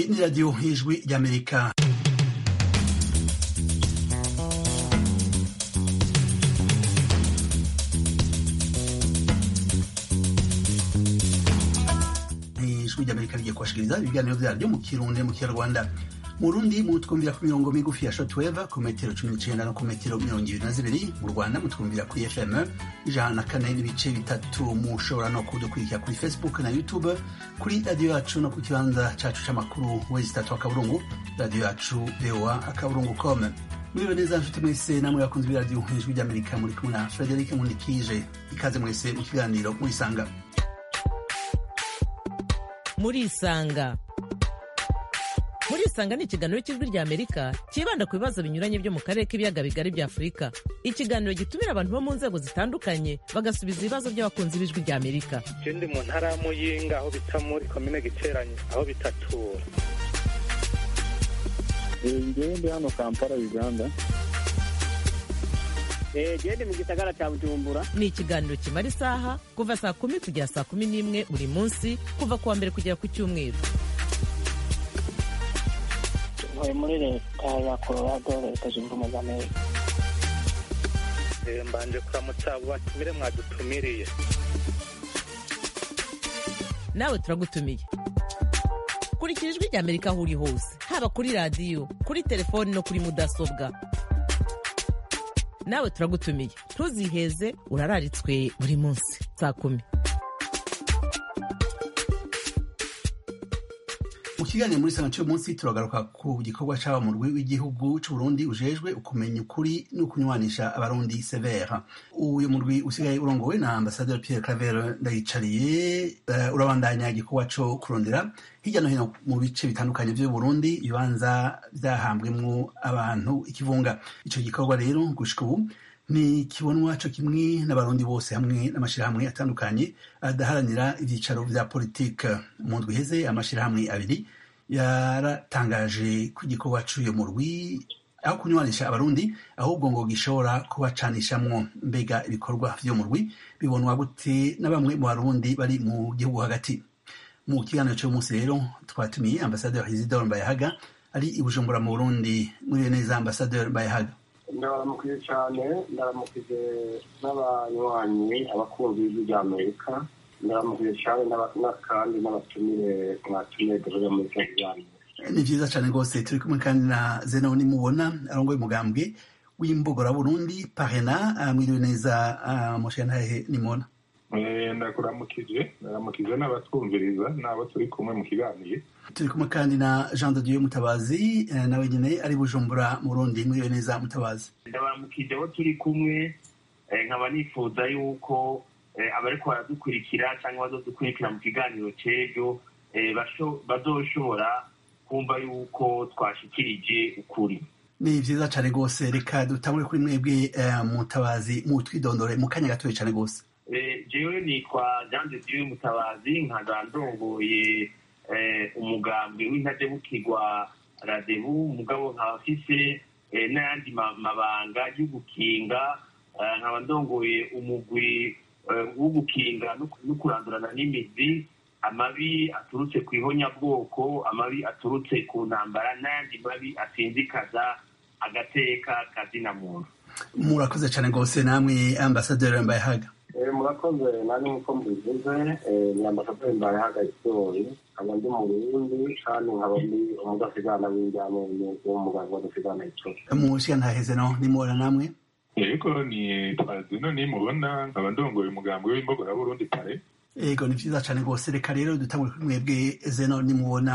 ni radiyo ijwi ry'amerika ijwi ry'amerika rigiye kubashikiriza ibiganiro vyaryo mu kirundi mu kinyarwanda mu rundi mutwumvira ku mirongo migufi ya shortwave ku metero cumi n'icenda no ku metero mirongo ibiri na zibiri mu rwanda mutwumvira kuri fm ijana na kane n'ibice bitatu mushobora no kudukurikira kuri facebook na youtube kuri radiyo yacu no ku kibanza cacu c'amakuru wezi tatu akaburungu radiyo yacu voa akaburungu com muriwe neza nshuti mwese namwe bakunzi b'iradiyo ijwi ry'amerika muri kumwe na frederic nkundikije ikaze mwese mu kiganiro murisanga murisanga murisanga ni ikiganiro cy'ijwi rya amerika cyibanda ku bibazo binyuranye byo mu karere k'ibiyaga bigari bya afurika ikiganiro gitumira abantu bo mu nzego zitandukanye bagasubiza ibibazo by'abakunzi b'ijwi rya amerika je ndi mu ntara ya muyinga aho bita muri komine giteranye aho bitatura ngewe ndi hano kampala uganda gende mu gisagara cya bujumbura ni ikiganiro kimara isaha kuva saa kumi kugera saa kumi n'imwe buri munsi kuva ku wa mbere kugera ku cyumweru ntuye muri leta ya colorado leta zunze ubumwe za amerika Eh, mbanje kuramutsa abo batumire mwadutumiriye nawe turagutumiye kurikira ijwi rya amerika aho uri hose haba kuri radiyo kuri telefoni no kuri mudasobwa nawe turagutumiye ntuziheze urararitswe buri munsi saa kumi mu kiganiro muri sanga cy'uyu munsi turagaruka ku gikorwa c'aba mu rwi w'igihugu c'uburundi ujejwe ukumenya ukuri no kunywanisha abarundi severa uyu murwi usigaye urongowe na ambasaderi pierre claver ndayicariye uh, urabandanya igikorwa co kurondera hirya no hino mu bice bitandukanye vy'uburundi ibibanza vyahambwemwo abantu ikivunga ico gikorwa rero gushika ubu ni kibonwa co kimwe n'abarundi bose hamwe n'amashirahamwe atandukanye adaharanira ivyicaro vya politike mu ndwi iheze amashirahamwe abiri yaratangaje ko igikorwa c'uyo murwi aho kunywanisha abarundi ahubwo ngo gishobora kubacanishamwo mbega ibikorwa vy'uyo murwi bibonwa gute na bamwe mu barundi bari mu gihugu hagati mu kiganiro c'uyu munsi rero twatumiye ambasaderi isidore mbayahaga ari i bujumbura mu burundi muriwe neza ambasaderi mbayahaga ndabaramukije cyane ndabaramukije n'abanywanyi abakunzi b'ijwi rya amerika ndabaramukije cyane n'akandi n'abatumire mwatumiye duhurira muri kino kiganiro ni vyiza cane rwose turi kumwe kandi na zeno nimubona arongoye umugambwe w'imbogora burundi parena mwiriwe neza mushenhahe nimubona ndakuramukije ndaramukije n'abatwumviriza n'abo turi kumwe mu kiganiro turi kumwe kandi na jean de dieu mutabazi eh, nawe nyene ari bujumbura mu burundi mwiriwe neza mutabazi ndabaramukije abo turi kumwe eh, nkaba nifuza yuko eh, abariko baradukurikira cyangwa bazodukurikira mu kiganiro c'ejo eh, basho- bazoshobora kumva yuko twashikirije ukuri ni vyiza cane rwose reka dutangure kuri mwebwe eh, mutabazi mutwidondore mu kanya gatoya cane rwose Eh, jewe nitwa jean de dieu mutabazi nkaba ndongoye eh, umugambwe w'intajebukirwa radebu umugabo nkaba mfise eh, n'ayandi ma- mabanga yo gukinga eh, nkaba ndongoye umugwi eh, wo gukinga no ku- no kurandurana n'imizi amabi aturutse ku ihonyabwoko amabi aturutse ku ntambara n'ayandi mabi asinzikaza agateka kazina muntu murakoze cane rwose namwe ambasaderi mbayahaga Eh, murakoze nanjye nk'uko mubivuze eh, ni ambasaderi mbayehaga isori nkaba ndi mu burundi kandi nkaba ndi umudasigana w'injyamenyo w'umuganga w'adasigana isori mushenhahe zeno nimubona namwe yego ni twazino nimubona nkaba ndongoye umugambi w'imbogora burundi pare ego ni vyiza cane rwose reka rero dutangure kuri mwebwe zeno nimubona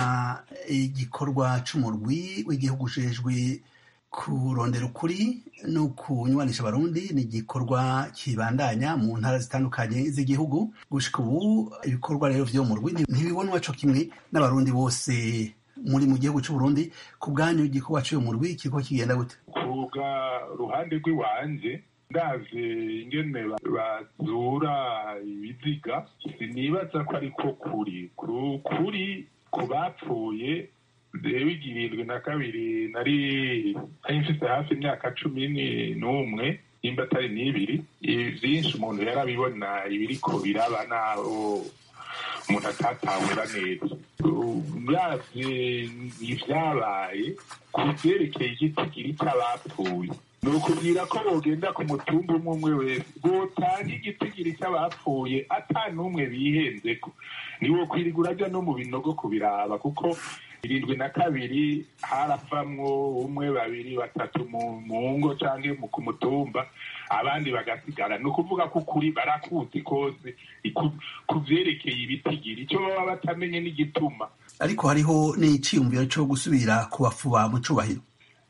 igikorwa c'umurwi w'igihugu ujejwe kurondera ukuri no kunywanisha abarundi ni igikorwa kibandanya mu ntara zitandukanye z'igihugu gushika ubu ibikorwa rero vy'uwo murwi ntibibonwa co kimwe n'abarundi bose muri mu gihugu c'uburundi ku bwanyu igikorwa c'uwo murwi kiriko kigenda gute kuga ruhande rw'iwanje ndavye ingene ba- bazura ibiziga sinibaza ko ariko kuri ku kuri ku bapfuye jewe igirindwi na kabiri nari nari mfise hafi imyaka cumi ni- n'umwe nimba atari n'ibiri ibi vyinshi umuntu yarabibona ibiriko biraba naho umuntu atatahura neza uravye ivyabaye ku vyerekeye igitigiri c'abapfuye ni ukubwira ko bogenda ku mutumba umwe umwe wese botanga igitigiri c'abapfuye ata n'umwe bihenzeko niwo kwirirwa uraja no mu binogo kubiraba kuko irindwi na kabiri haravamwo umwe babiri batatu mu ngo canke ku mutumba abandi bagasigara ni ukuvuga ko ukuri barakuzi kose ku vyerekeye ibitigiri ico baba batamenye n'igituma ariko hariho n'iciyumviro co gusubira kubafuba mu cubahiro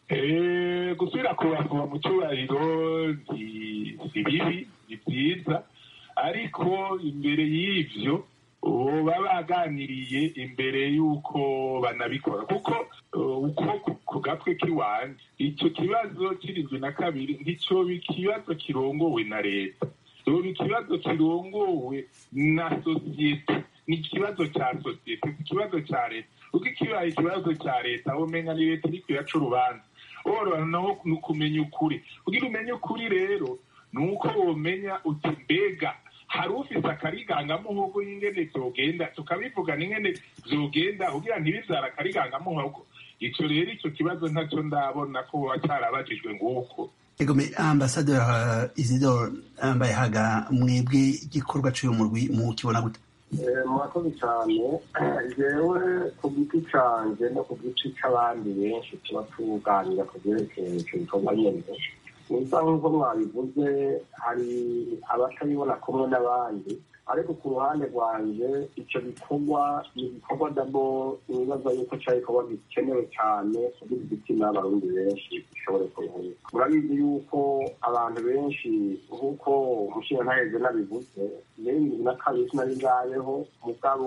gusubira kubafuba mu cubahiro si bibi ni vyiza ariko imbere y'ivyo baba baganiriye imbere y'uko banabikora kuko uko ku gatwe k'iwanje icyo kibazo kirindwi na kabiri nticyoba ikibazo kirongowe na leta cyoba ikibazo kirongowe na sosiyete ni ikibazo cya sosiyete si ikibazo cya leta kuko ikibaye ikibazo cya leta umenya ni leta iri kuyaca urubanza woroha naho ni ukumenya ukuri kugira umenye ukuri rero ni uko womenya uti mbega hari ufise akarigangamuhogo y'ingene vyogenda tukabivugana ingene vyogenda kugira ntibivyara akarigangamuhogo ico rero ico kibazo ntaco ndabona ko boba carabajijwe nguko egome ambasaderi isidore mbayehaga mwebwe igikorwa c'uyu murwi mukibona gute murakoze cyane jewe ku giti canje no ku giti c'abandi benshi tuba tuganira ku vyerekeye ico gikorwa nyene nisa nk'uko mwabivuze hari abatabibona kumwe n'abandi ariko ku ruhande rwanje icyo gikorwa ni igikorwa dabo nibaza yuko cya gikorwa gikenewe cyane kugira igitsina y'abarundi benshi gishobore kuruhuka murabizi yuko abantu benshi nk'uko umushinga ntaheze nabivuze bibiri na kabiri sinari bwabeho mugabo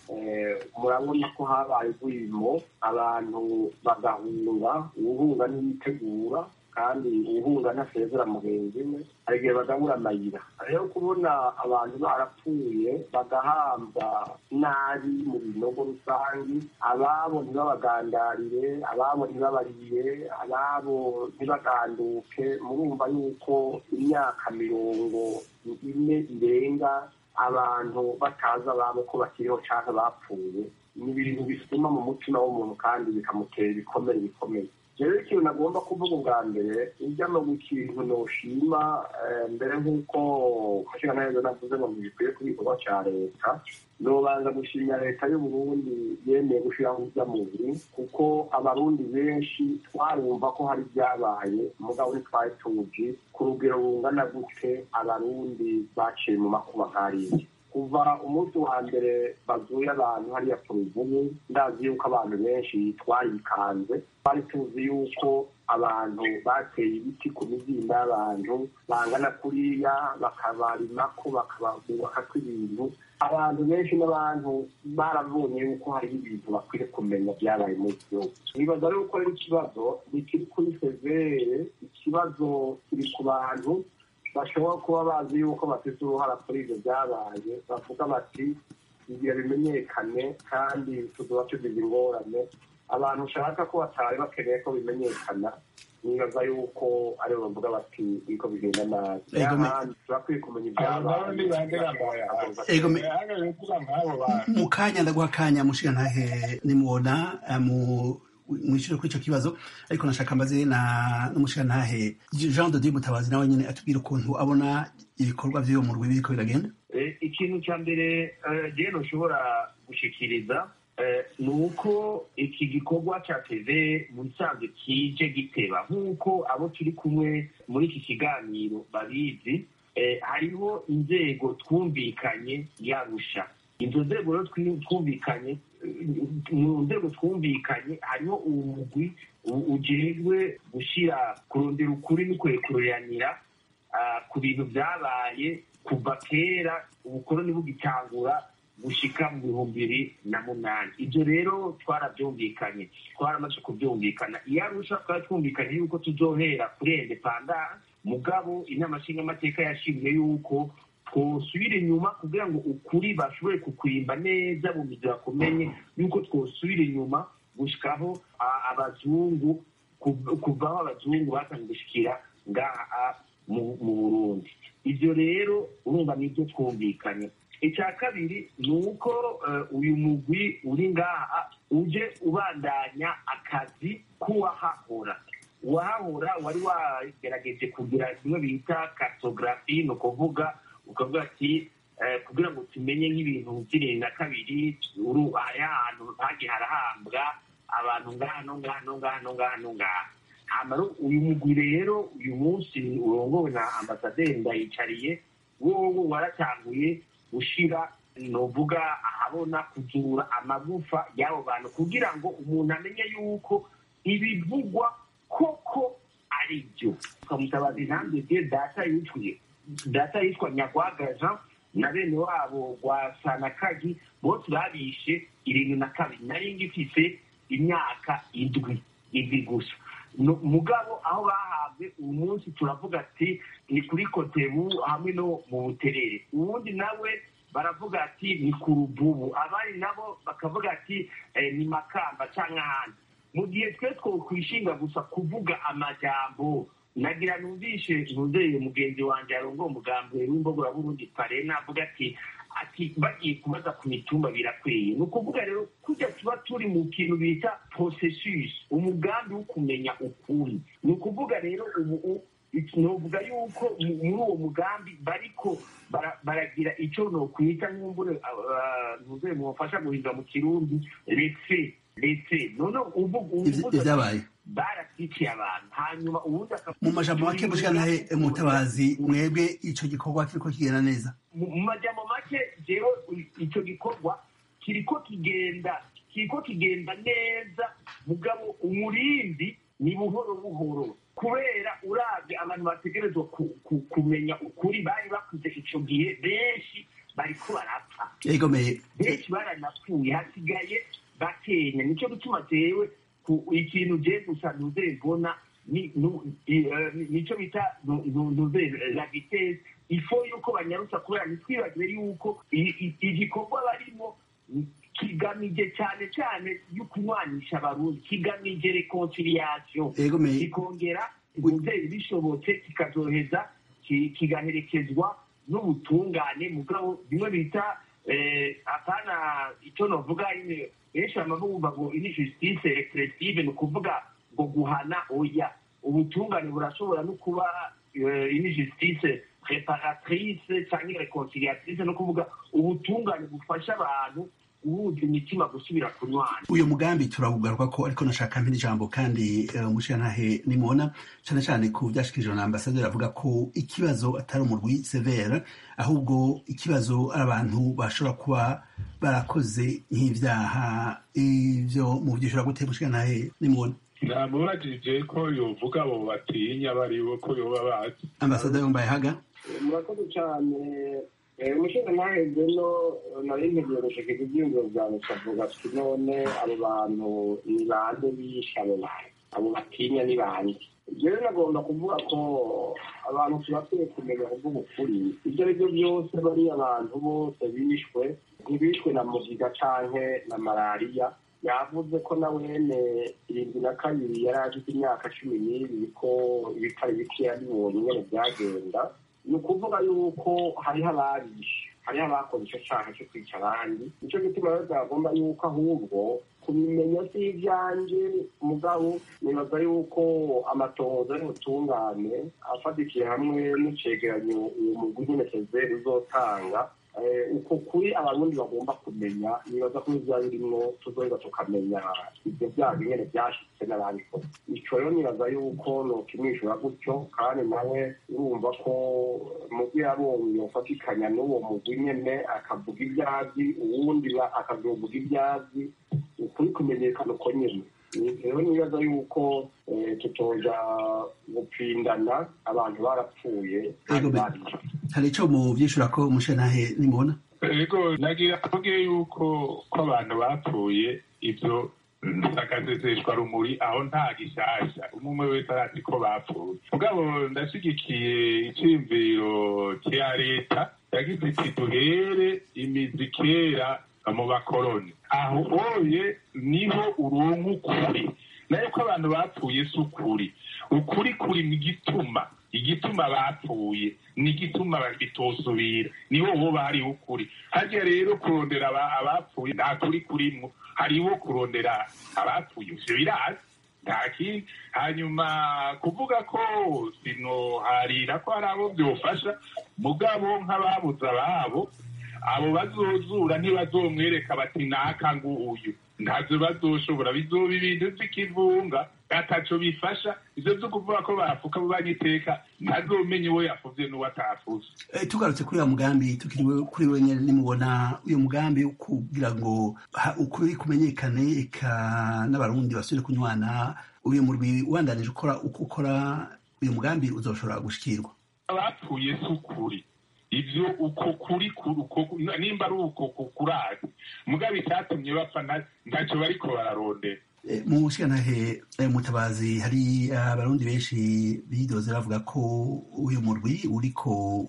murabona ko habaye urwimo abantu bagahunga uwuhunga ntiyitegura kandi uwuhunga ntasezera mugenzi we hari igihe bagabura amayira rero kubona abantu barapfuye bagahambwa nabi mu binogo rusangi ababo ntibabagandarire ababo ntibabarire ababo ntibaganduke murumva yuko imyaka mirongo ine irenga abantu batazi ababo ko bakiriho cyangwa bapfuye ni ibintu bisuma mu mutima w'umuntu kandi bikamutera ibikomere bikomeye rero ikintu nagomba kuvuga ubwa mbere ujya no ikintu noshima mbere nk'uko umushinga neza navuze ngo ntibikwiye ku gikorwa cya leta nobanza gushimira leta y'uburundi yemeye gushyiraho ujya mubiri kuko abarundi benshi twarumva ko hari ibyabaye mugabo ntitwari tuzi ku rugero rungana gute abarundi baciye mu makuba nk'ariya kuva umunsi wa mbere bazuye abantu hariya ku ruvubu ndazi yuko abantu benshi twayikanze twari tuzi yuko abantu bateye ibiti ku mizinda y'abantu bangana kuriya bakabarimako bakabubakako ibintu abantu benshi n'abantu barabonye yuko hariho ibintu bakwiye kumenya byabaye muri iki gihugu nibaza rero ko rero ikibazo ntikiri kuri severe ikibazo kiri ku bantu bashobora kuba bazi yuko bafite uruhara kuri ibyo byabaye bavuga bati igihe bimenyekane kandi tuzuba tugize ingorane abantu ushaka ko batari bakeneye ko bimenyekana nibaza yuko aribo bavuga bati biko bigenda nabi n'ahandi turakwiye kumenya ibyabaye mu kanya ndaguha akanya mushiga ntahe nimubona mwishyure kuri icyo kibazo ariko nashaka mbaze na n'umushiga ntahe jean de dieu mutabazi nawe nyine atubwira ukuntu abona ibikorwa by'uwo murwi biriko biragenda ikintu cya mbere rero ushobora gushikiriza ni uko iki gikorwa cya teve mu bisanzwe kije giteba nk'uko abo turi kumwe muri iki kiganiro babizi hariho inzego twumvikanye yarusha izo nzego rero twumvikanye mu nzego twumvikanye hariho umugwi ujejwe gushyira kurondera ukuri n'ukurekuranira ku bintu byabaye kuva kera ubukoroni bugitangura gushika mu bihumbi bibiri na munani ibyo rero twarabyumvikanye twaramaze kubyumvikana iyo arusha twari twumvikanye yuko tuzohera kuri independance mugabo inama nshingamateka yashimye yuko twosubira inyuma kugira ngo ukuri bashobore kukwimba neza mu mizi bakumenye yuko twosubira inyuma gushikaho abazungu kuvaho abazungu batangiye gushikira ngaha mu burundi ibyo rero urumva nibyo twumvikanye icya kabiri ni uko uyu mugwi uri ngaha uje ubandanya akazi k'uwahahora uwahahora wari wagerageje kugira kimwe bita kartogarafi ni ukuvuga ukavuga ati kugira ngo tumenye nk'ibintu by'irindwi na kabiri hari ahantu hagiye harahambwa abantu ngahano ngahano ngahano ngahano ngaha uyu mugwi rero uyu munsi urongowe na ambasaderi ndayicariye wowe waratanguye gushyira nuvuga ahabona kuzura amagufa y'abo bantu kugira ngo umuntu amenye yuko ibivugwa koko ari byo tukamutabaza intambwe bye data yitwiye data yitwa nyagwagaja na bene wabo rwa sanakagi bose babishe irindwi na kabiri nari ngifise imyaka indwi indwi gusa mugabo aho bahabwe uyu munsi turavuga ati ni kuri kotebu hamwe no mu buterere ubundi nawe baravuga ati ni ku ruvubu abandi nabo bakavuga ati ni makamba cyangwa ahandi mu gihe twe twokwishinga gusa kuvuga amajambo nagira numvishe ntuzeye mugenzi wanjye arongo umugambi w'imbogora burundi parena avuga ati ati bagiye kubaza ku mitumba birakwiye ni ukuvuga rero kujya tuba turi mu kintu bita processus umugambi wo kumenya ukuri ni ukuvuga rero ubu novuga yuko muri uwo mugambi bariko baragira icyo nokwita nk'umbure ntuzeye mubafasha guhinga mu kirundi refe refe none ubu ibyabaye barasikiye abantu hanyuma ubundi mu majambo make mushikanahe mutabazi mwebwe ico gikorwa kiriko kigenda neza mu majambo make jewe ico gikorwa kiriko kigenda kiriko kigenda neza mugabo umurindi ni buhoro buhoro kubera urabye abantu bategerezwa kumenya ukuri bari bakuze ico gihe benshi bariko barapfa yegomeye benshi baranapfuye hasigaye bakenya nico gituma jewe ikintu je gusa ntuze mbona nico bita ntuze la vitesse ifo yuko banyarutsa kubera ntitwibagire yuko igikorwa barimo kigamije cyane cyane yo kunywanisha abarundi kigamije reconciliation kikongera umubyeyi bishobotse kikazoheza kigaherekezwa n'ubutungane mugabo bimwe bita apana icyo novuga benshi bamavuga ngo ini justice repressive ni ukuvuga ngo guhana oya ubutungane burashobora no kuba ini justice reparatrice cyangwa reconciliatrice no kuvuga ubutungane bufasha abantu guhuza imitima gusubira kunywana uyu mugambi turawugaruka ko ariko nashaka mpira ijambo kandi umushirantahe nimubona cyane cyane ku byashikirijwe na ambasaderi avuga ko ikibazo atari umurwi severe ahubwo ikibazo ari abantu bashobora kuba barakoze nk'ibyaha ibyo mu byishura gute mushirantahe nimubona namubajije ko yovuga abo batinya baribo ko yoba bazi ambasaderi wambaye haga murakoze cyane umushinga ntaheze no nari ntegereje gushikira ibyiyumviro byanjye tukavuga tuti none abo bantu ni bande bishe abo bantu abo batinya ni bande rero nagomba kuvuga ko abantu tubakwiye kumenya kuvuga ukuri ibyo ari byo byose bariya abantu bose bishwe ntibishwe na mugiga canke na malariya yavuze ko na wene irindwi na kabiri yari afite imyaka cumi n'ibiri ko ibitari bikeya bibonye nyene byagenda ni ukuvuga yuko hariho ababishe hariho abakoze icyo cyaha cyo kwica abandi nicyo gituma rero byagomba yuko ahubwo kubimenya si ibyanjye mugabo nibaza yuko amatohoza y'ubutungane afatikiye hamwe n'icegeranyo uwo mugwi nyine sezeri uzotanga uko kuri abarundi bagomba kumenya nibaza ko bizaba birimwo tuzoheza tukamenya ibyo byaha nyene byashitse n'ababikoze ico rero nibaza yuko nokimwishura gutyo kandi nawe urumva ko mugwi yabonye yofatikanya n'uwo mugwi nyene akavuga ibyazi uwundi akazovuga ibyazi ukuri kumenyekana uko nyene rero nibaza yuko tutoja gupfindana abantu barapfuye hari ico mu vyishura ko mushirantahe nimubona ego nagira avuge yuko ko abantu bapfuye ibyo akazezeshwa rumuri aho nta gishasha umwe wese arazi ko bapfuye mugabo ndashigikiye iciyumviro cya leta yagize iti duhere imizi kera mu bakoroni aho oye niho uronka ukuri nayo ko abantu bapfuye si ukuri ukuri kuri mu gituma igituma bapfuye ni igituma bitosubira niho woba hariho ukuri harya rero kurondera abapfuye nta kuri kurimwo hariho kurondera abapfuye ivyo birazi nta kindi hanyuma kuvuga ko sinoharira ko hari abo byofasha mugabo nk'ababuze ababo abo bazozura ntibazomwereka bati naka nguyu ntavyo bazoshobora bizoba ibintu vy'ikivunga ataco bifasha ivyo vyo kuvuga ko bafuka banyiteka ntazomenye uwo yafuvye n'uwo atafuze tugarutse kuri uwo mugambi tukiriwe kuri we nyene nimubona uyo mugambi wo kugira ngo ukuri kumenyekane eka n'abarundi basubire kunywana uyu murwi ubandanije ukora uko ukora uyu mugambi uzoshobora gushikirwa abapfuye si ukuri ivyo uko kuri nimba ari uko kurazi mugabo icyatumye bapfa ntacyo bariko bararondera mu bushikantahe mutabazi hari abarundi benshi bidoze bavuga ko uyu murwi uriko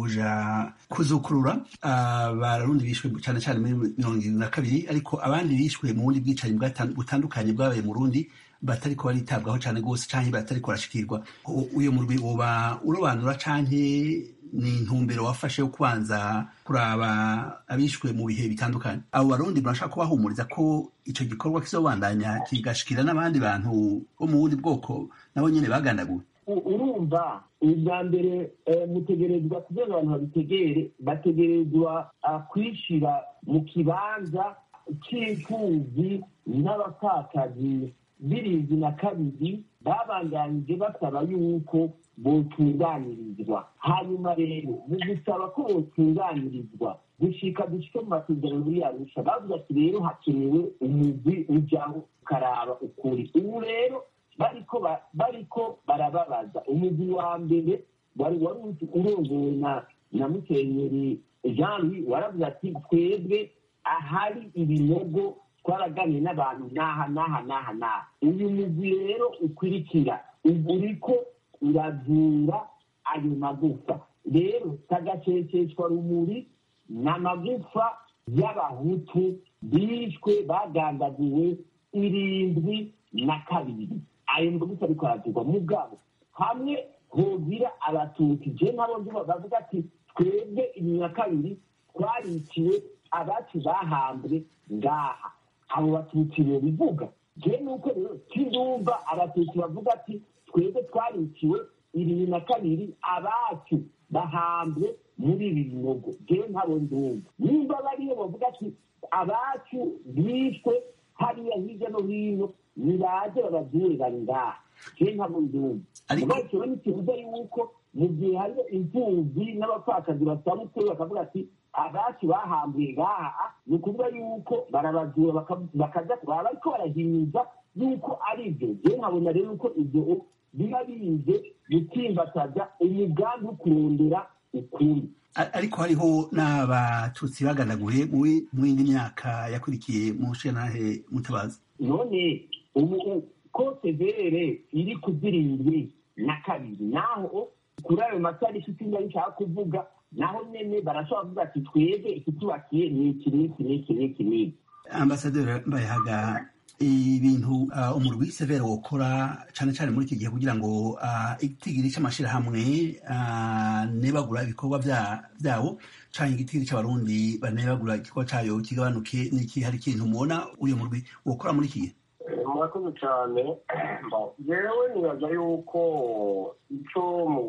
uja kuzukurura abarundi bishwe cyane cyane muri mirongo irindwi na kabiri ariko abandi bishwe mu bundi bwicanyi butandukanye bwabaye mu rundi batariko baritabwaho cyane rwose canke batariko barashikirwa uyu murwi woba urobanura canke ni intumbero wafashe yo kubanza kuraba abishwe mu bihe bitandukanye abo barundi murashaka kubahumuriza ko ico gikorwa kizobandanya kigashikira n'abandi bantu bo mu bundi bwoko nabo nyene bagandaguwe urumva ubwa mbere mutegerezwa kugira ngo abantu babitegere bategerezwa kwishira mu kibanza c'imfuvyi n'abapfakazi b'irindwi na kabiri babandanije basaba yuko botunganirizwa hanyuma rero mu gusaba ko botunganirizwa gushika dushike mu masezerano muri arusha bavuga ati rero hakenewe umugwi ujaho ukaraba ukuri ubu rero bariko bariko barababaza umugwi wa mbere wari wari urongowe na na musenyeri jean louis waravuze ati twebwe ahari ibinogo twaraganiye n'abantu n'aha n'aha n'aha n'aha uyu mugwi rero ukurikira uriko urazura ayo magufa rero tagaceceshwa rumuri ni amagufa y'abahutu bishwe bagandaguwe irindwi na kabiri ayo magufa ariko arazurwa mugabo hamwe hogira abatutsi je nabo nduba bavuga ati twebwe ibiri na kabiri twariciwe abacu bahambwe ngaha abo batutsi bivuga je nuko rero kindumva abatutsi bavuga ati twebwe twariciwe ibiri na kabiri abacu bahambwe muri ibi binogo jewe ntabo ndumva nimba bariyo bavuga ati abacu bishwe hariya hirya no hino nibaze babazure bari ngaha jewe ntabo ndumva mugabo kiba n'ikibuza yuko mu gihe hariyo imfuvyi n'abapfakazi basaba ukuri bakavuga ati abacu bahambuye ngaha ni ukuvuga yuko barabazura bakaja baba bariko barahimiza yuko ari byo jewe nkabona rero yuko ibyo biba bize gutsimbataza umugambi wo kurondera ukuri ariko hariho n'abatutsi baganaguye mu yindi myaka yakurikiye mu shenantahe mutabazi none ubu ko severe iri ku zirindwi na kabiri naho kuri ayo matariki itinda bishaka kuvuga naho nyene barashobora kuvuga ati twebwe ikitubakiye ni iki n'iki n'iki n'iki n'iki ambasaderi mbayahaga ibintu umurwi severe wokora cane cane muri iki gihe kugira ngo igitigiri c'amashirahamwe nebagura ibikorwa vyawo canke igitigiri c'abarundi banebagura igikorwa cayo kigabanuke n'iki hari ikintu mubona uyo murwi wokora muri iki gihe murakoze cyane jewe nibaza yuko ico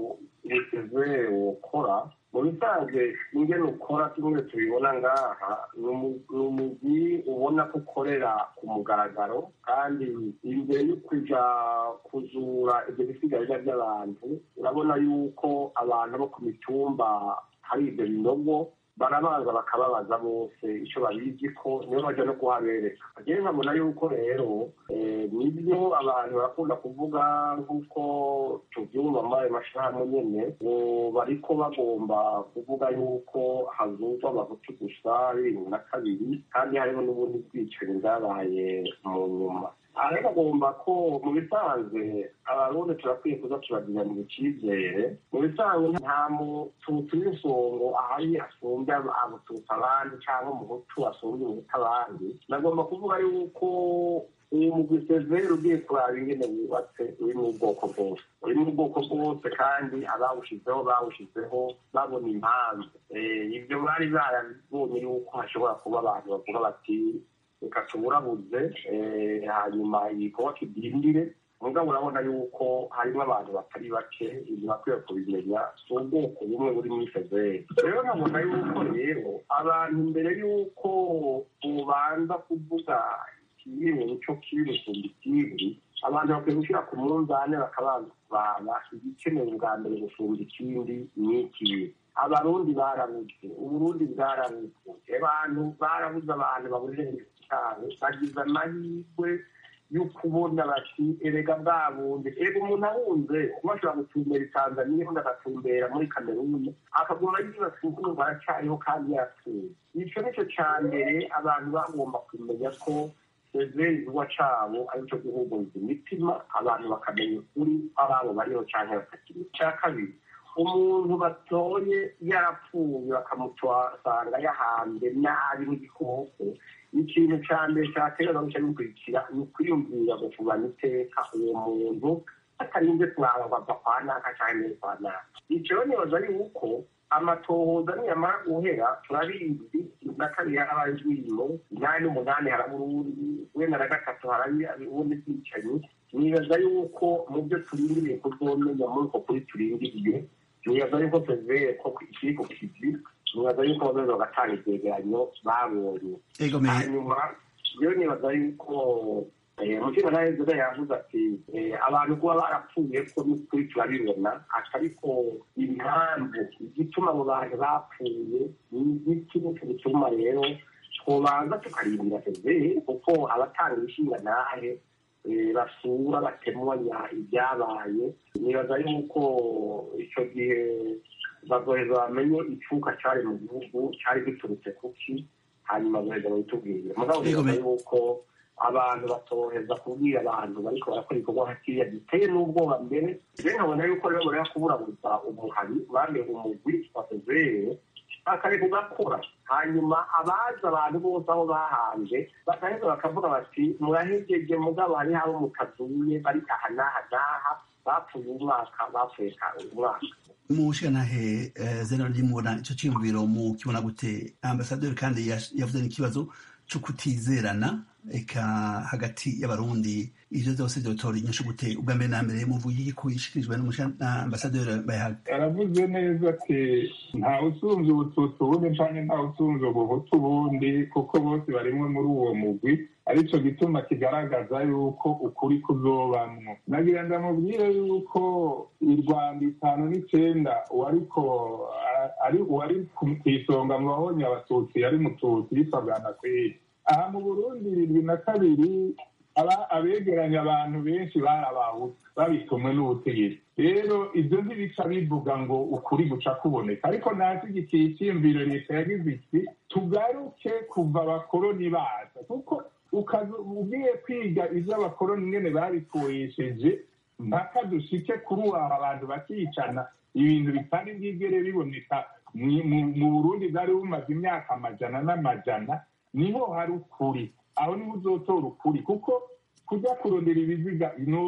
mugeze wokora mu bisanzwe ingene ukora kimwe tubibona ngaha ni umugwi ubona ko ukorera ku mugaragaro kandi imbere yo kuja kuzura ibyo bisigarira by'abantu urabona yuko abantu bo ku mitumba hari ibyo binogo barabanza bakababaza bose icyo babizi ko niyo bajya no kuhabereka agiye nkabona yuko rero nibyo abantu barakunda kuvuga nk'uko tubyumva muri ayo mashyirahamwe nyine ngo bariko bagomba kuvuga yuko hazuzwa abahutu gusa bibiri na kabiri kandi hariho n'ubundi bwicanyi bwabaye mu nyuma aha bagomba ko mu bisanzwe abarundi turakwiye kuza turagira mu icyizere mu bisanzwe nta mututsi w'insongo ahari asumbya abututsi abandi cyangwa umuhutu asumbya umuhutu abandi nagomba kuvuga yuko uyu mugwi severe ugiye kuraba ingene wubatse uri mu bwoko bwose uri mu bwoko bwose kandi abawushizeho bawushizeho babona impamvu ibyo bari barabonye yuko hashobora kuba abantu bavuga bati reka tuburabuze hanyuma igikorwa kidindire mugabo urabona yuko harimo abantu batari bake ibyo bakwiye kubimenya si ubwoko bumwe buri muri fezeri rero nkabona yuko rero abantu mbere yuko ubanza kuvuga ikiri cyo kiri gusumba ikindi abantu bakwiye gushyira ku munzani bakabanza kuraba igikenewe bwa mbere gusumba ikindi ni ikibi abarundi barabuze uburundi bwarabuze abantu barabuze abantu babuze cyane bagize amahirwe yo kubona bati erega bwabundi erega umuntu ahunze kuba ashobora gutumbera i tanzaniya undi agatumbera muri kameruni akaguma yibaza ukuntu baracyariho kandi yarapfuye icyo ni cyo cya mbere abantu bagomba kumenya ko severi igikorwa cyabo ari cyo guhumuriza imitima abantu bakamenya ukuri ababo bariho cyangwa batakiri icya kabiri umuntu batoye yarapfuye bakamutwasanga yahanze nabi nk'igikoko ikintu cya mbere cyaterwa guca bikurikira ni ukwiyumvira gufubana iteka uwo muntu atarinze kuraba ngo ava kwa naka cyangwa kwa naka icyo nibaza yuko amatohoza niyamara guhera turabizi na kabiri harabaye urwimo inani n'umunani haraburundi wenda na gatatu harabi ubundi bwicanyi nibaza yuko mu byo turindiriye kuzomenya muri uko kuri turindiriye nibaza yuko severe ko ikiri ku kivi nibaza yuko bazaza bagatanga ivyegeranyo babonye hanyuma rero nibaza yuko umutima nawe nzoga yavuze ati abantu kuba barapfuye ko n'ukuri turabibona ariko impamvu igituma abo bantu bapfuye ni igiki nicyo gituma rero twobanza tukarindira severe kuko abatanga ibishinga nahe basura batemanya ibyabaye nibaza yuko icyo gihe bazoheza bamenye icuka cyari mu gihugu cyari giturutse kuki hanyuma bazoheza babitubwire mugabo nibaza yuko abantu batoheza kubwira abantu bariko barakora ibikorwa hakiriya giteye n'ubwoba mbere rero nkabona yuko rero bareka kuburabuza umuhari bameye umugwi wa fevere bakareka ugakora hanyuma abazi abantu bose aho bahanje bagaheza bakavuga bati murahegeje mugabo hariho abo mutazuye bari aha n'aha n'aha bapfuye umwaka bapfuye umwaka mushanahe zena ryimubona ico ciyumviro mu kibona gute ambasaderi kandi yavuze n'ikibazo co kutizerana eka hagati y'abarundi ivyo vyose vyotora inyishu gute ubwa mbere na mbere muvuye ko ishikirijwe n'ambasaderi bayahaga aravuze neza ati ntawe usumvye ubututsi ubundi canke ntawe usumvye ubuhutu ubundi kuko bose barimwe muri uwo mugwi arico gituma kigaragaza yuko ukuri kuzobamwo nagira ndamubwire yuko i rwanda itanu n'icenda uwariko ari uwari kw'isonga mu bahonye abatutsi yari mututsi yitwa bwanakweli aha mu burundi irindwi na kabiri abegeranya abantu benshi barabahutu babitumwe n'ubutegetsi rero ibyo ntibica bivuga ngo ukuri guca kuboneka ariko nashyigikiye icyiyumviro leta yagize iki tugaruke kuva abakoroni baza kuko ugiye kwiga ibyo abakoroni nyine babikoresheje mpaka dushike kuri ubu abantu bakicana ibintu bitari bwigere biboneka mu burundi bwari bumaze imyaka amajana n'amajana niho hari ukuri aho niho uzotora ukuri kuko kujya kurondera ibiziga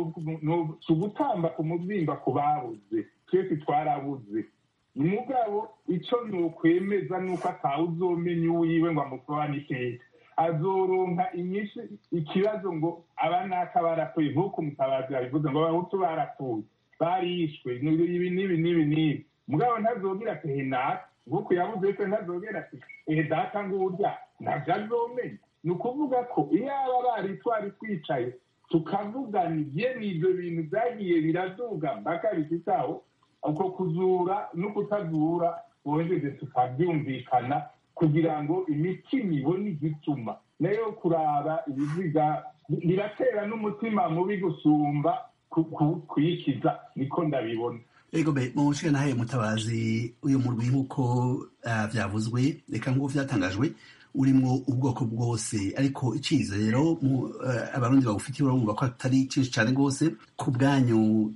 si ugutamba ku mubyimba ku babuze twese twarabuze umugabo icyo ni ukwemeza ni uko atawe uzomenya uwiwe ngo amusobane iteka azoronka inyinshi ikibazo ngo aba naka barapfuye nk'uko umutabazi yabivuze ngo abahutu barapfuye barishwe ibi n'ibi n'ibi n'ibi mugabo ntazobwira ati henaka nk'uko yabuze se ntazobwira ati ehe data ngurya ntabyo azomenya ni ukuvuga ko iyo aba bari twari twicaye tukavugana ibye n'ibyo bintu byagiye biraduga mpaka bifitaho uko kuzura no kutazura bongeze tukabyumvikana kugira ngo imitima ibone igituma nayo kuraba ibiziga biratera n'umutima mubi gusumba kuyikiza niko ndabibona ego be mu nahe mutabazi uyu murwi nk'uko byavuzwe reka nk'uko byatangajwe urimo ubwoko bwose ariko icyizero abarundi bawufitiye urabumva ko atari cyinshi cyane rwose ku bwanyu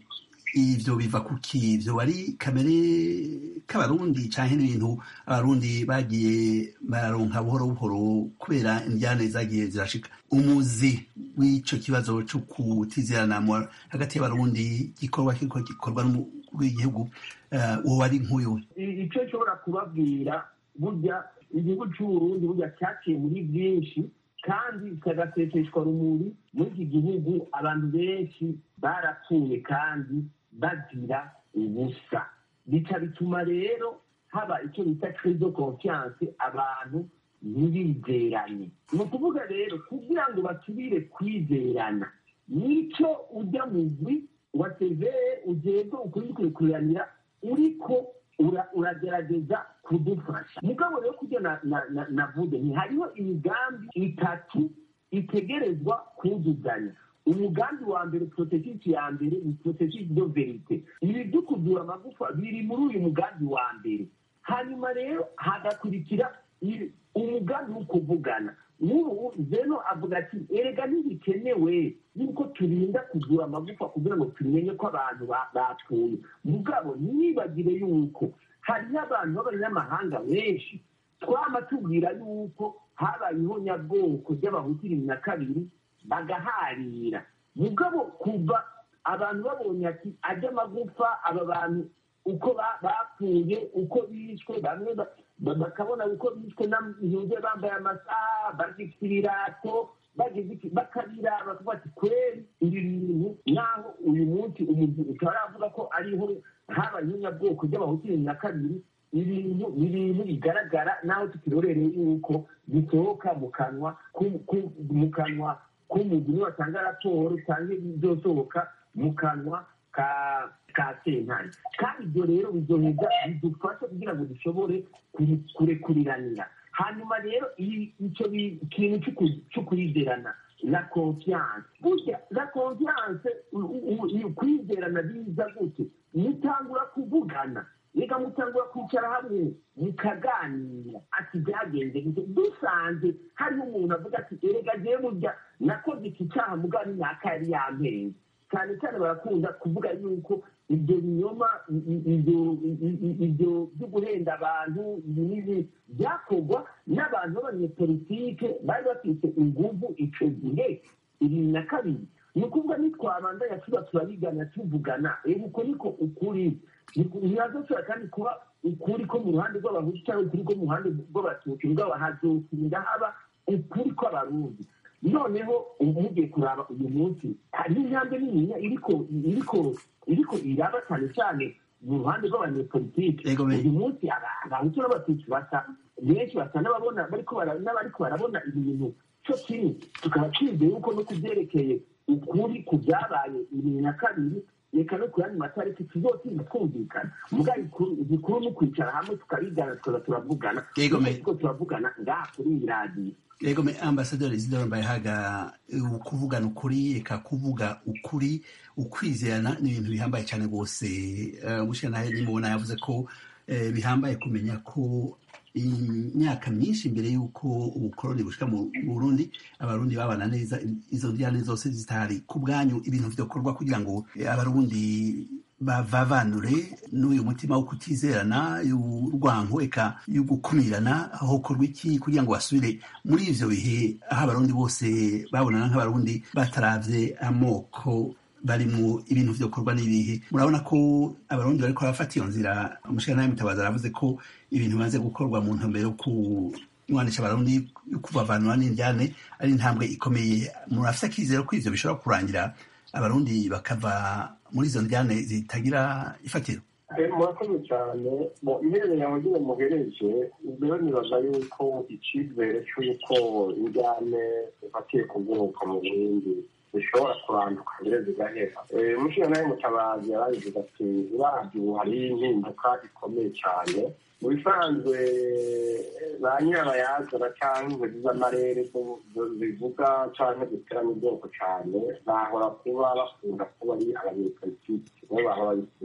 ivyo biva kuki ivyo wari kamere k'abarundi canke n'ibintu abarundi bagiye bararonka buhoro buhoro kubera indyane zagiye zirashika umuzi w'ico kibazo co kutizerana hagati y'abarundi gikorwa kiriko gikorwa n'umukuru w'igihugu wowe ari nk'uyu icyo nshobora kubabwira burya igihugu cy'uburundi burya cyaciye muri byinshi kandi kikagaseseshwa rumuri muri iki gihugu abantu benshi barapfuye kandi bagira ubusa bica bituma rero haba icyo bita crise de confiance abantu ntibizeranye ni ukuvuga rero kugira ngo basubire kwizerana nicyo ujya mugwi wa severe ugenda ukuri kurikuranira uriko uragerageza kudufasha mugabo rero kubyo navuze ntihariho imigambi itatu itegerezwa kuzuzanya umugambi wa mbere porotesisi ya mbere ni porotesisi do verite ibi byo kuvura amagufa biri muri uyu mugambi wa mbere hanyuma rero hagakurikira umugambi wo kuvugana nk'ubu zeno avuga ati erega ntibikenewe yuko turinda kugura amagufa kugira ngo tumenye ko abantu bapfuye mugabo ntibagire yuko hariho abantu b'abanyamahanga benshi twama tubwira yuko habayeho nyabwoko ry'abahutu ibiri na kabiri bagaharira mugabo kuva abantu babonye ati ajya amagufa aba bantu uko bapfuye uko bishwe bamwe bakabona uko bishwe n'impuzu bambaye amasaha bagifite ibirato bakabira bakavuga ati kweri ibi bintu naho uyu munsi umuntu utaravuga ko ariho habayeho nyabwoko ry'abahutu bibiri na kabiri ibintu ni ibintu bigaragara naho tukirorereye yuko bisohoka mu kanwa mu kanwa k'umuntu niwe watanga raporo cyangwa ibyosohoka mu kanwa ka ka sentare kandi ibyo rero bizoheza bidufasha kugira ngo dushobore kurekuriranira hanyuma rero icyo kintu cyo kwizerana la confiance burya la confiance kwizerana biza gute mutangura kuvugana reka mutangura kwicara hamwe mukaganira ati byagenze gute dusanze hariho umuntu avuga ati erega jewe burya nakoze iki cyaha mugani naka yari yampenze cyane cyane barakunda kuvuga yuko ibyo binyoma ibyo byo guhenda abantu n'ibi byakorwa n'abantu b'abanyepolitike bari bafite inguvu icyo gihe ibiri na kabiri ni ukuvuga nitwabandanya tuba turabigana tuvugana reba uko niko ukuri ntihazashobora kandi kuba ukuri ko mu ruhande rw'abahutu cyangwa ukuri ko mu ruhande rw'abatutsi mugabo hazokinda haba ukuri kw'abarundi noneho mugiye kuraba uyu munsi hari intambwe niniya iriko iriko iriko iraba cyane cyane mu ruhande rw'abanyepolitike uyu munsi abahutu n'abatutsi basa benshi basa n'ababona n'abariko barabona ibintu cyo kimwe tukaba twizeye yuko no kubyerekeye ukuri ku byabaye bibiri na kabiri reka no ku yandi matariki tuzotinda twumvikana muga igikuru ni ukwicara hamwe tukabigana tukaza turavugana ariko turavugana ngaha kuri iyi radiyo yego me ambasaderi isidoro mbayehaga kuvugana ukuri reka kuvuga ukuri ukwizerana ni ibintu bihambaye cyane rwose umushyiranahe nimubona yavuze ko bihambaye kumenya ko imyaka myinshi imbere y'uko ubukoroni bushika mu burundi abarundi babana neza izo njyane zose zitari ku bwanyu ibintu byokorwa kugira ngo abarundi bavavanure n'uyu mutima wo kutizerana y'urwango eka yo gukumirana hokorwa iki kugira ngo basubire muri ivyo bihe aho abarundi bose babonana nk'abarundi bataravye amoko barimwo ibintu vyokorwa n'ibihe murabona ko abarundi bariko barafata iyo nzira umushikirantahe mutabazi aravuze ko ibintu bimaze gukorwa mu ntumbero yo kunywanisha abarundi yo kubavanura n'indyane ari intambwe ikomeye murafise akizero ko ivyo bishobora kurangira abarundi bakava muri izo njyane zitagira ifatiro murakoze cyane iherereye aho nyine muhereje rero nibaza yuko icyizere cy'uko injyane ifatiye ku bwoko mu burundi zishobora kuranduka mbere zigahera umushinga nawe mutabazi yarabivuga ati uravye ubu hariho impinduka ikomeye cyane mu bisanzwe ba nyirabayazana cyangwa inzozi z'amarere zivuga cyangwa ziterana ubwoko cyane bahora kuba bakunda kuba ari abanyepolitiki nibo bahora babisira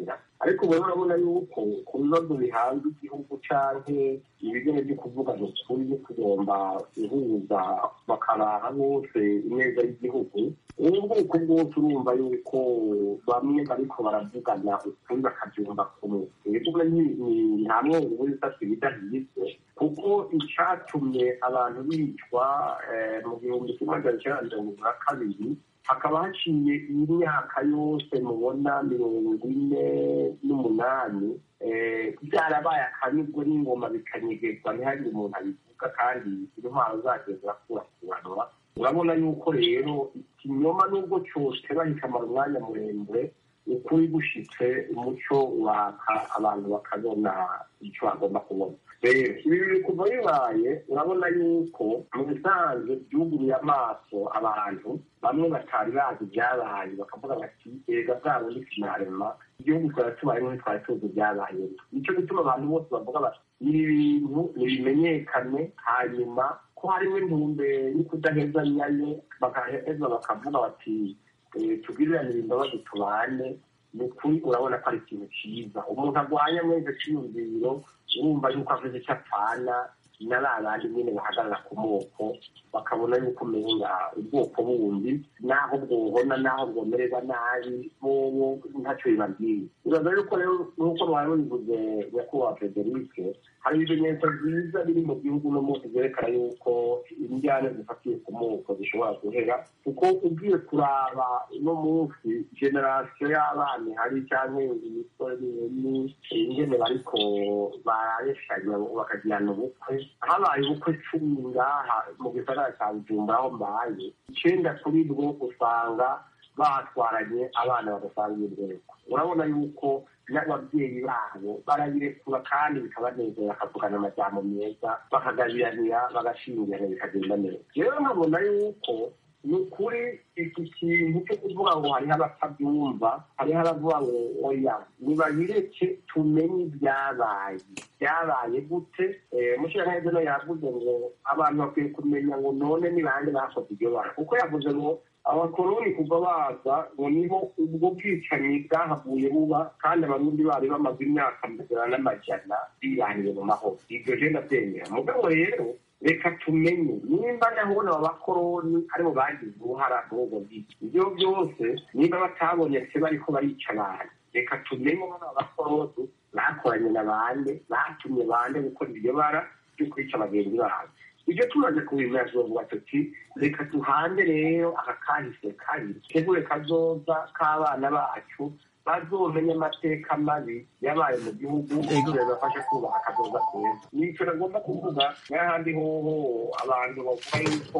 ariko ubu urabona yuko ku bibazo bihanze igihugu canke ibigene byo kuvuga ni ukuri byo kugomba guhuza bakarara bose ineza y'igihugu ubu bwoko bwose urumva yuko bamwe bariko baravugana ukuri bakabyumva kumwe ibivuga ni hamwe ubu bisatsi bidahizwe kuko icatumye abantu bicwa mu gihumbi kimwe magana cyenda mirongo na kabiri hakaba haciye imyaka yose mubona mirongo ine n'umunani byarabaye akanyurwe n'ingoma bikanyegezwa ntihagire umuntu abivuga kandi intwaro zagiye zirakurakuranwa urabona yuko rero ikinyoma n'ubwo cyose bahikamara umwanya muremure ukuri gushitse umuco waka abantu bakabona icyo bagomba kubona rero ibi biri kuva bibaye urabona yuko mu bisanzwe byuguruye amaso abantu bamwe batari bazi ibyabaye bakavuga bati erega bwabo ni sinarema igihugu twari tubayemo ntitwari tuzi ibyabaye nicyo gituma abantu bose bavuga bati ibi bintu nibimenyekane hanyuma ko harimo intumbero yo kudahezanyanye bagaheza bakavuga bati tubwirirane imbabazi tubane ni ukuri urabona ko ari ikintu cyiza umuntu arwanya mwese cyiyumviro urumva yuko avuze icyo apfana na ba bandi nyine bahagarara ku moko bakabona yuko umenga ubwoko bundi naho bwohona naho bwomererwa nabi bobo ntacyo bibabwiye uraza yuko rero nk'uko mwari mubivuze nyakubahwa federike hari ibimenyetso byiza biri mu gihugu no munsi byerekana yuko injyana zifatiye ku moko zishobora guhera kuko ugiye kuraba uno munsi generasiyo y'abana hari cyangwa imisore ni ingene bariko barayeshanya bakagirana ubukwe habaye ubukwe cumi ngaha mu gisagara cya bujumbura aho mbaye icenda kuri bwo usanga batwaranye abana badasangiye urwego urabona yuko n'ababyeyi babo barabirekura kandi bikabanezera bakavugana amajyamo meza bakagabiranira bagashingirana bikagenda neza rero nkabona yuko ni ukuri iki kintu cyo kuvuga ngo hariho abatabyumva hariho abavuga ngo oya nibabireke tumenye ibyabaye byabaye gute mushiraneza no yavuze ngo abantu bakwiye kumenya ngo none ni bande bakoze iryo bara kuko yavuze ngo abakoroni kuva baza ngo niho ubwo bwicanyi bwahavuye buba kandi abarundi bari bamaze imyaka magana n'amajana birangiye mu mahoro ibyo je ndabyemera mugabo rero reka tumenye nimba ndabona aba bakoroni aribo bagize uruhara muri ubwo bwicanyi ibyo byose niba batabonye se bariko barica abantu reka tumenye ko aba bakoroni bakoranye na bande batumye bande gukora iryo bara ryo kwica bagenzi babo ibyo tumaze kubimenya tubavuga tuti reka duhande rero aka kahise kabi tegure kazoza k'abana bacu bazomenya amateka mabi yabaye mu gihugu bibafashe kubaka akazoza keza nicyo nagomba kuvuga n'ahandi hoho abantu bavuga yuko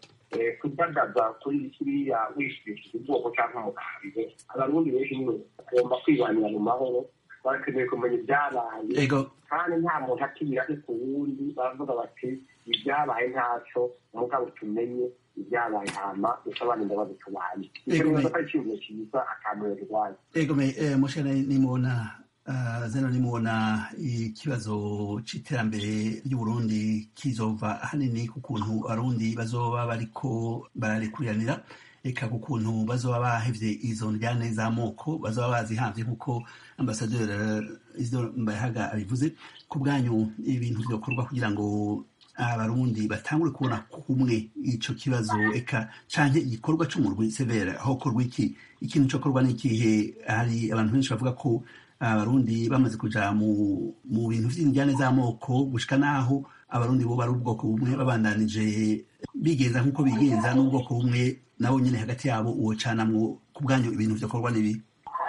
kudadaza kuri kiriya wishimishije ubwoko cyangwa umugambwe abarundi benshi niwe bagomba kwibanira mu mahoro barakeneye kumenya ibyabaye kandi nta muntu akibira ari ku wundi baravuga bati ibyabaye ntacyo mugabo tumenye ibyabaye hama dusobanure imbabazi tubanye icyo nibaza ko ari ikintu cyiza akamaro birwaye ego me mushana nimubona zeno nimubona ikibazo c'iterambere ry'uburundi kizova ahanini ku kuntu abarundi bazoba bariko bararikuriranira eka ku kuntu bazoba bahevye izo njyane z'amoko bazoba bazihamvye nk'uko ambasaderi isidore mbayahaga abivuze ku bwanyu ibintu vyokorwa kugira ngo abarundi batangure kubona kumwe ico kibazo eka canke igikorwa c'umurwi severa hokorwa iki ikintu cokorwa n'ikihe hari abantu benshi bavuga ko abarundi bamaze kuja mu mu bintu vy'injyane z'amoko gushika naho abarundi bo bari ubwoko bumwe babandanije bigenza nk'uko bigenza n'ubwoko bumwe nabo nyene hagati yabo uwo canamwo ku bwanyu ibintu vyokorwa n'ibi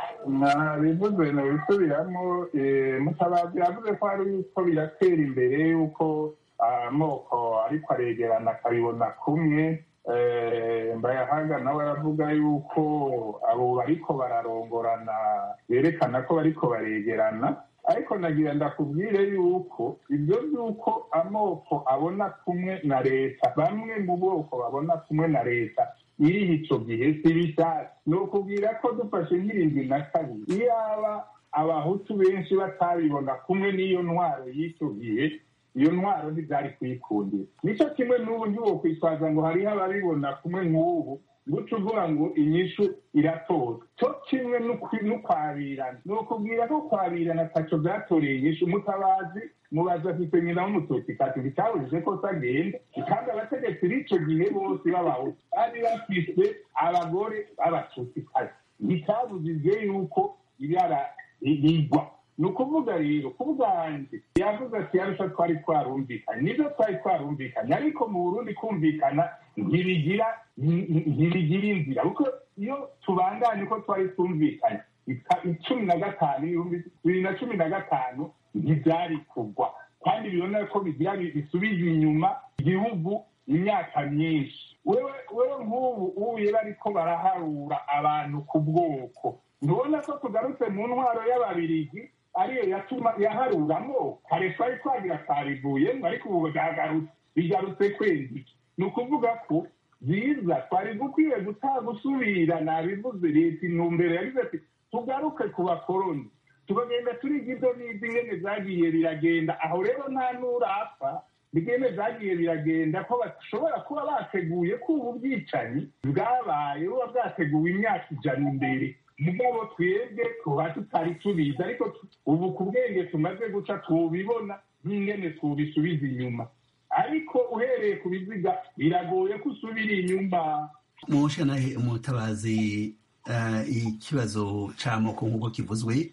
bivuze nabisubiramo mutabazi yavuze ko hari uko biratera imbere yuko amoko ariko aregerana akabibona kumwe mbayahaga nawe aravuga yuko abo bariko bararongorana berekana ko bariko baregerana ariko nagira ndakubwire yuko ibyo by'uko amoko abona kumwe na leta bamwe mu bwoko babona kumwe na leta iriho icyo gihe si bishatse ni ukubwira ko dufashe nk'irindwi na kabiri iyaba abahutu benshi batabibona kumwe n'iyo ntwaro y'icyo gihe iyo ntwaro ntibyari kuyikundira nicyo kimwe n'ubu ntiwo kwitwaza ngo hariho ababibona kumwe nk'ubu guca uvuga ngo inyishu iratoza cyo kimwe n'ukwabirana ni ukubwira ko kwabirana ataco vyatoreye umutabazi mubaza afise nyina w'umututsi kati bitabujije ko sagenda kandi abategetsi b'ico gihe bose b'abahutu bari bafise abagore b'abatutsi kazi bitabujije yuko ibara rigwa ni ukuvuga rero ku bwanjye yavuze ati yarusha twari twarumvikanye nibyo twari twarumvikanye ariko mu burundi kumvikana ntibigira ntibigira inzira kuko iyo tubanganye uko twari twumvikanye icumi na gatanu ibihumbi bibiri na cumi na gatanu ntibyari kugwa kandi bibona ko bigira bisubiza inyuma igihugu imyaka myinshi wewe wewe nk'ubu ubuye bariko baraharura abantu ku bwoko ntubona ko tugarutse mu ntwaro y'ababirigi ariyo yatuma yaharuramo kare twari twagira twarivuyemo ariko ubu bwagarutse bigarutse kwezi ni ukuvuga ko byiza twari gukwiye gusubira nabivuze leta intumbero yagize ati tugaruke ku bakoroni tukagenda turiga ibyo n'izi ingene zagiye biragenda aho rero nta n'urapfa bigene zagiye biragenda ko bashobora kuba bateguye ko ubu bwicanyi bwabaye buba bwateguwe imyaka ijana imbere mugabo twebwe tuba tutari tubizi ariko ubu ku bwenge tumaze guca tubibona nk'ingene tubisubiza inyuma ariko uhereye ku biziga biragoye ko usubira inyuma mushanahe umutabazi ikibazo c'amoko nk'uko kivuzwe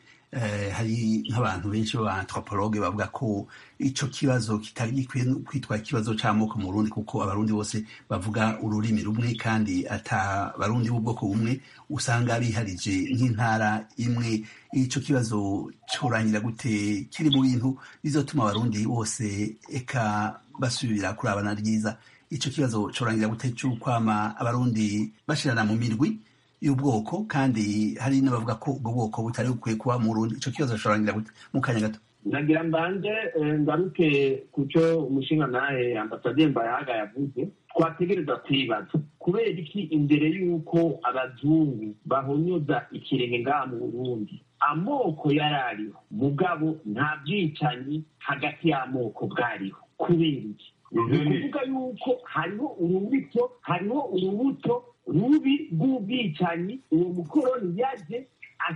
hari nk'abantu benshi b'abanthropologe bavuga ko ico kibazo kitari gikwiye kwitwa ikibazo c'amoko mu Burundi kuko abarundi bose bavuga ururimi rumwe kandi ata barundi b'ubwoko bumwe usanga biharije nk'intara imwe ico kibazo corangira gute kiri mu bintu bizotuma abarundi bose eka basubira kurabana ryiza ico kibazo corangira gute c'ukwama abarundi bashirana mu mirwi y'ubwoko kandi hari n'abavuga ko ubwo bwoko butari bukwiye kuba mu rundi ico kibazo corangira gute mu kanya gato nagira mbanje ngaruke ku cyo umushinga nawe ambasaderi mbayahaga yavuze twategereza kwibaza kubera iki imbere y'uko abazungu bahonyoza ikirenge ngaha mu burundi amoko yari ariho mugabo nta bwicanyi hagati y'amoko bwariho kubera iki ni ukuvuga yuko hariho urubuto hariho urubuto rubi rw'ubwicanyi uwo mukoroni yaje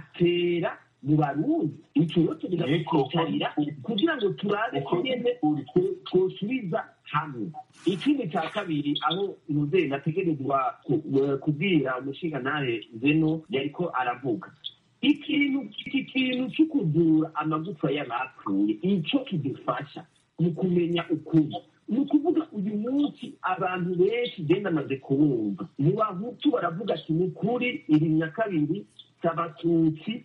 atera mu barundi icyo rero tugeza kwicarira kugira ngo turabe ingene twosubiza hamwe ikindi cya kabiri aho umubyeyi nategerezwa kubwira umushinga nawe zeno yariko aravuga ikintu iki kintu cyo kuvura amagufa y'abapfuye icyo kidufasha mu kumenya ukuri ni ukuvuga uyu munsi abantu benshi genda amaze kubumva mu bahutu baravuga ati ni ukuri iri nyakabiri cy'abatutsi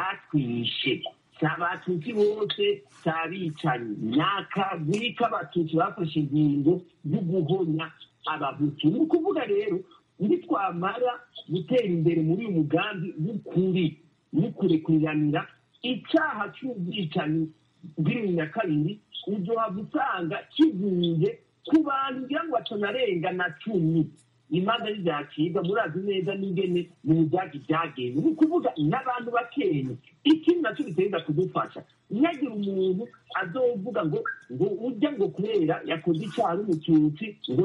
batwishe si abatutsi bose si abicanyi ni akagwi k'abatutsi bafashe ingingo yo guhonya abahutu ni ukuvuga rero nitwamara gutera imbere muri uyu mugambi w'ukuri n'ukurekuriranira icyaha cy'ubwicanyi bw'iri nyakabiri uzohava usanga kivuye ku bantu ngira ngo batanarenga na cumi imanza ntibyacibwa murazi neza n'ingene mu byagi byagenze ni ukuvuga n'abantu bakenya ikindi nacyo biteza kudufasha ntihagire umuntu azovuga ngo ngo ujya ngo kubera yakoze icyaha n'umututsi ngo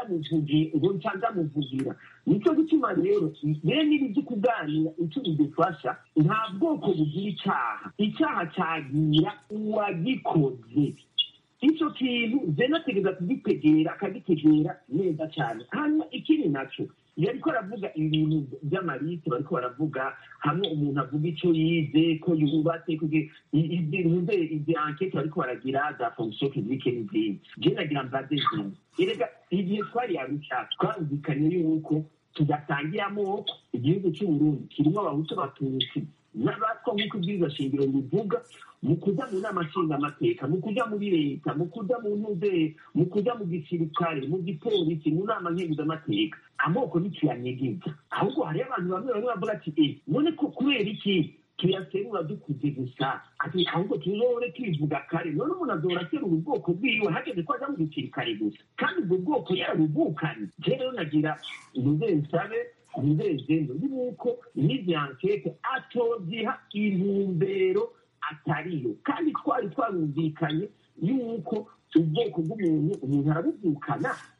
ngo ncandamuvugira nicyo gituma rero bene ibi byo kuganira icyo bidufasha nta bwoko bugira icyaha icyaha cyagira uwagikoze icyo kintu zena ategeza kugitegera akagitegera neza cyane hanyuma ikindi nacyo iyo ariko aravuga ibintu by'amarite bariko baravuga hamwe umuntu avuga icyo yize ko yubatse izi ankete bariko baragira za fonction publique n'izindi je nagira mbaze zindi erega igihe twari arusha twarumvikanye yuko tudasangiye amoko igihugu cy'uburundi kirimo abahutu batutsi n'abatwa nk'uko ibwirizwa shingiro bivuga mu kujya mu nama nshingamateka mu kujya muri leta mu kujya mu ntuze mu kujya mu gisirikare mu gipolisi mu nama nkenguzamateka amoko ntituyanyegeza ahubwo hariyo abantu bamwe bamwe bavuga ati e none ko kubera iki tuyaserura dukuze gusa ati ahubwo tuzore tubivuga kare none umuntu azora aserura ubwoko bwiwe hageze ko aja mu gisirikare gusa kandi ubwo bwoko yarabuvukanye je rero nagira ntuze nsabe nizezendo yuko n'izi ankete atoziha intumbero atariyo kandi twari twarumvikanye yuko ubwoko bw'umuntu umuntu arabuvukana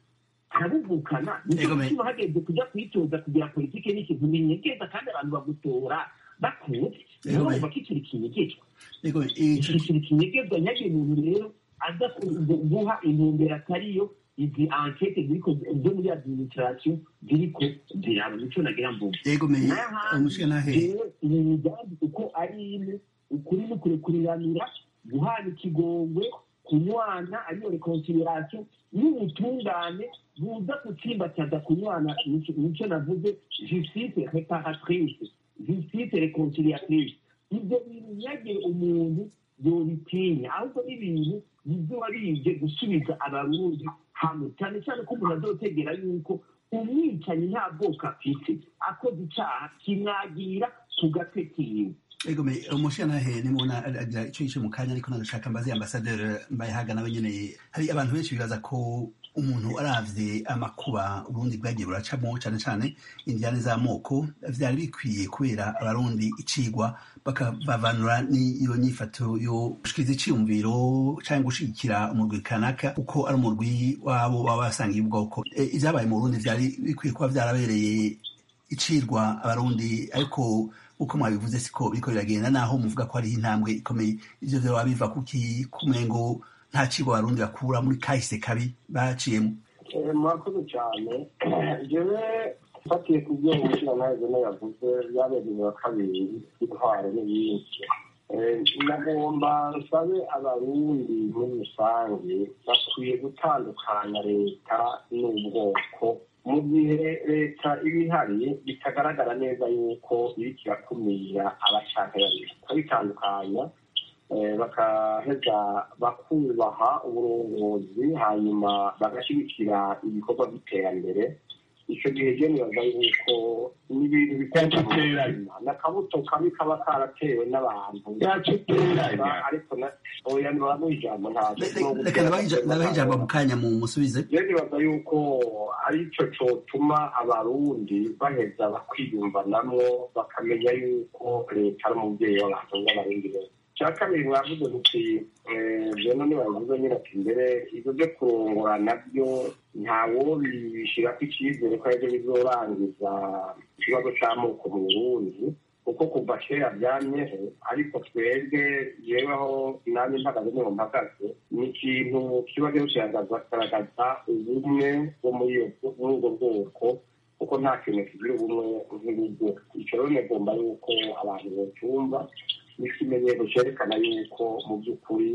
arabuvukana nicyo Ego, me- gituma hageze kujya kwitoza kugira politike n'ikintu binyegeza kandi abantu bagutora bakuzi Ego, me- urumva ko ikiri kinyegezwa Ego, ico iki kintu kinyegezwa nyagiye umuntu rero aza ku- guha intumbero atariyo izi ankete ziriko zo muri administration ziriko ziraba nico nagira mvuga Ego, me- n'ahandi umushikirantahe rero ibi migambi uko ari ine ukuri ni kurekuriranira guhana ikigongwe kunywana ariyo reconciliation n'ubutungane buza gutsimbataza kunywana nico nico navuze justice reparatrice justice reconciliatrice ibyo bintu ntiyagire umuntu yobitinya ahubwo n'ibintu bizoba bije gusubiza abarundi hamwe cyane cyane ko umuntu azotegera yuko umwicanyi nta bwoko afite akoze icyaha kimwagira ku gatwe kiwe Ego me umushikirantahe nimubona agira ico yice mu kanya ariko nagashaka mbaze ambasaderi Mbayahaga nawe nyene hari abantu benshi bibaza ko umuntu aravye amakuba uburundi bwagiye buracamo cane cane indiyane z'amoko vyari bikwiye kubera abarundi icigwa bakabavanura n'iyo nyifato yo gushikiriza iciyumviro canke gushigikira umurwi kanaka uko ari umurwi wabo baba basangiye ubwoko E, ivyabaye mu burundi vyari bikwiye kuba vyarabereye icirwa abarundi ariko uko mwabivuze siko biriko biragenda naho muvuga ko hariho intambwe ikomeye ivyo vyoba biva kuki kumengo nta cigwa abarundi bakura muri kahise kabi baciyemo Eh, murakoze cyane jewe mfatiye ku byo umushirantahe zene yavuze byabereye wa kabiri intwaro n'ibindi Eh, nagomba nsabe abarundi muri rusange bakwiye gutandukanya leta n'ubwoko mu gihe leta iba ihari bitagaragara neza yuko iriko irakumira abashaka babiri bitandukanya eh, bakaheza bakubaha uburongozi hanyuma bagashyigikira ibikorwa by'iterambere icyo gihe je nibaza yuko n'ibintu bikunda mu buzima n'akabuto kabi kaba karatewe n'abantu yacuteranya ariko na- oya ntibamuha ijambo ntabwo reka nabaha ijambo mu kanya mu musubize je nibaza yuko ari cyo cotuma abarundi baheza bakwiyumvanamwo bakamenya yuko leta ari umuvyeyi w'abantu b'abarundi bose cya kabiri mwavuze muti jeno nibavuze nyine ati mbere ibyo byo kurongora nabyo ntawo bishirako icyizere ko aribyo bizorangiza ikibazo c'amoko mu burundi kuko kuva kera byamyeho ariko twebwe yeweho nanjye mpagaze niho mpagaze ni ikintu kiba rero kiragaragaza ubumwe bwo muri iyo- muri ubwo bwoko kuko nta kintu kigira ubumwe nk'urugo icyo rero nagomba yuko abantu bocyumva n'ikimenyetso cyerekana yuko mu by'ukuri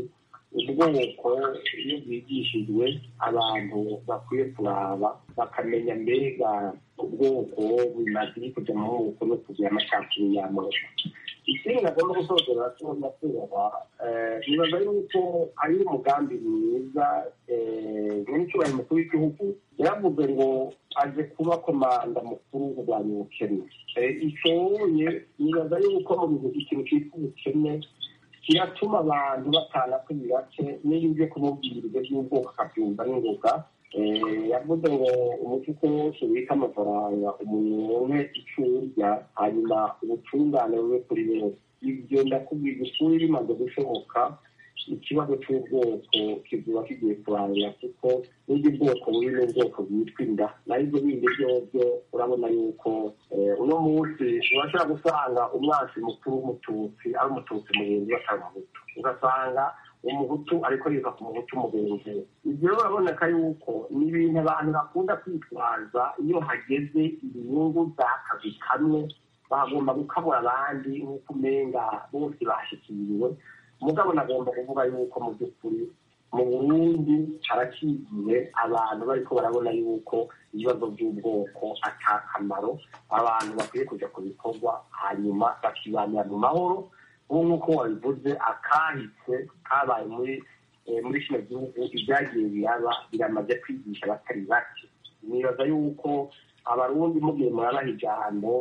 ubwoko iyo bwigishijwe abantu bakwiye kuraba bakamenya mbega ubwoko bimaze kujya mu moko no kugira amacakubiri y'amoko ikindi nagomba gusozera tubona kubahwa nibaza yuko ari umugambi mwiza nyiricyubahiro mukuru w'igihugu yaravuze ngo aje kuba komanda mukuru wo kurwanya ubukene icoye nibaza yuko mu bintu ikintu cyitwa ubukene kiratuma abantu batana kuri bake n'iyo uje kumubwira ibyo by'ubwoko akabyumva n'ingoga Eh, yavuze ngo umufuko wose wita amafaranga umuntu icyo urya hanyuma ubutungane bube kuri bose ibyo ndakubwira ukuri bimaze gushoboka ikibazo cy'ubwoko kizuba kigiye kurangira kuko n'ubwo ubwoko buri n'ubwoko bwitwa inda naho ibyo bindi byobyo urabona yuko eh, uno munsi urashobora gusanga umwansi mukuru w'umututsi ari umututsi mugenzi we atari umuhutu ugasanga umuhutu ariko yiga ku muhutu mugenzi we ibyo rero uraboneka yuko ni ibintu abantu bakunda kwitwaza iyo hageze inyungu z'akazi kamwe bagomba gukamura abandi nk'uko umenga bose bashikiriwe mugabo nagomba kuvuga yuko mu by'ukuri mu burundi harakigiye abantu bariko barabona yuko ibibazo by'ubwoko ata kamaro abantu bakwiye kuja ku bikorwa hanyuma bakibanira mu mahoro ubu nk'uko wabivuze akahise kabaye muri eh, muri kino gihugu ibyagiye biraba biramaze kwigisha abatari bake nibaza yuko abarundi mugiye murabaha ijambo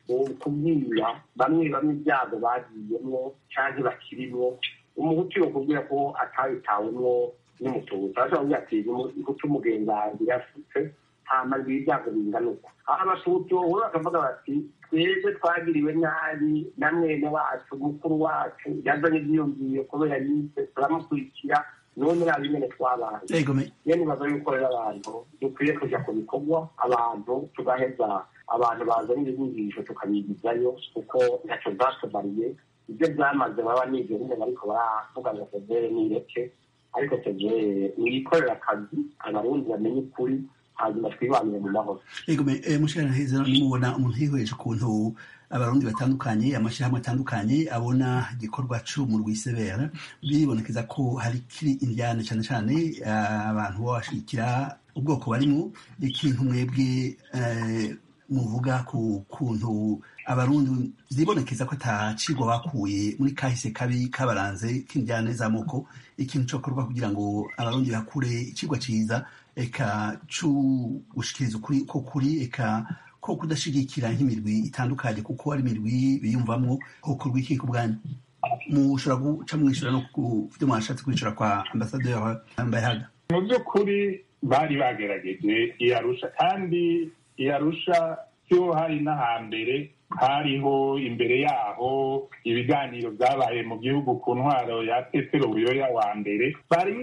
kubwira bamwe bamwe ibyago bagiyemwo canke bakirimwo umuhutu yokubwira ko atabitawemwo n'umututsi arashobora kuvuga ati umuhutu umugenzi yasutse hama ngiye ibyago bingana uko aho abatutsi bohura bakavuga bati twebwe twagiriwe nabi na mwene wacu mukuru wacu yazanye ivyiyumviro kubera yise turamukurikira none nabi nyene twabaye egome iyo nibaza yuko rero abantu dukwiye kuja ku bikorwa abantu tugaheza abantu bazana inyigisho tukabigizayo kuko ntaco zatumariye ibyo byamaze baba nivyo nyine bariko baravuga ngo severe nireke ariko severe niyikorera akazi abarundi bamenye ukuri hanyuma twibanire mu mahoro egome mushikana heza nimubona umuntu yihweje ukuntu abarundi batandukanye amashyirahamwe atandukanye abona igikorwa c'umurwi isebera biribonekeza ko hari kiri indyane cane cane eh, abantu baba bashigikira ubwoko barimwo ikintu mwebwe eh, muvuga ku kuntu abarundi zibonekeza ko atacigwa bakuye muri kahise kabi kabaranze k'indyane z'amoko ikintu cokorwa kugira ngo abarundi bakure icigwa ciza eka co gushikiriza ukuri ko kuri eka ko kudashigikira nk'imirwi itandukanye kuko ari imirwi biyumvamwo hokorwa iki ku bwanyu mushobora guca mwishura no ku vyo mwashatse kwishura kwa ambasaderi mbayahaga mu by'ukuri bari bagerageje iyarusha kandi iyarusha cyo hari n'ahambere hariho imbere yaho ibiganiro byabaye mu gihugu ku ntwaro ya petero buyoya wa mbere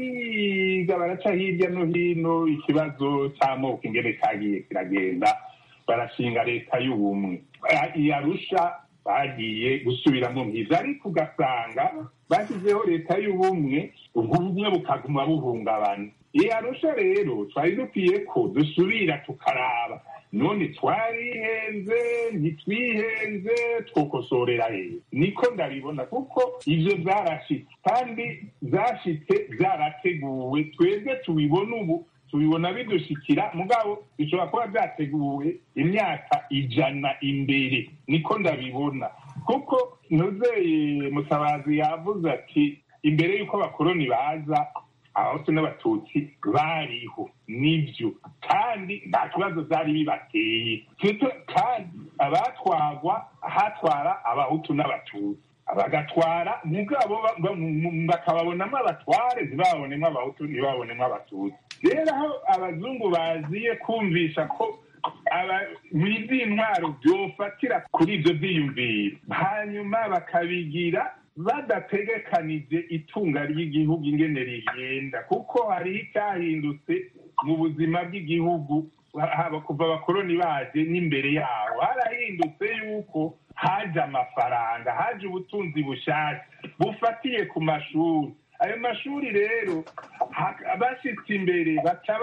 bariga baraca hirya no hino ikibazo cy'amoko ingene cyagiye kiragenda barashinga leta y'ubumwe iyarusha bagiye gusubiramo nkiza ariko ugasanga bashyizeho leta y'ubumwe ubumwe bukaguma buhungabana iyarusha rero twari dukwiye ko dusubira tukaraba none twarihenze ntitwihenze twokosorera hehe niko ndabibona kuko ivyo vyarashitse kandi vyashitse vyarateguwe twebwe tubibona ubu tubibona bidushikira mugabo bishobora kuba vyateguwe imyaka ijana imbere niko ndabibona kuko ntuzeye mutabazi yavuze ati imbere y'uko abakoroni baza abahutu n'abatutsi bariho nibyo kandi nta kibazo byari bibateye kandi abatwagwa hatwara abahutu n'abatutsi bagatwara mugabo bakababonamo abatware ntibabonemo abahutu ntibabonemo abatutsi rero aho abazungu baziye kumvisha ko izi ntwaro byofatira kuri ibyo byiyumviro hanyuma bakabigira badategekanije itunga ry'igihugu ingene rigenda kuko hariho icyahindutse mu buzima bw'igihugu haba kuva abakoroni baje n'imbere yaho harahindutse yuko haje amafaranga haje ubutunzi bushasha bufatiye ku mashuri ayo mashuri rero bashyitse imbere baca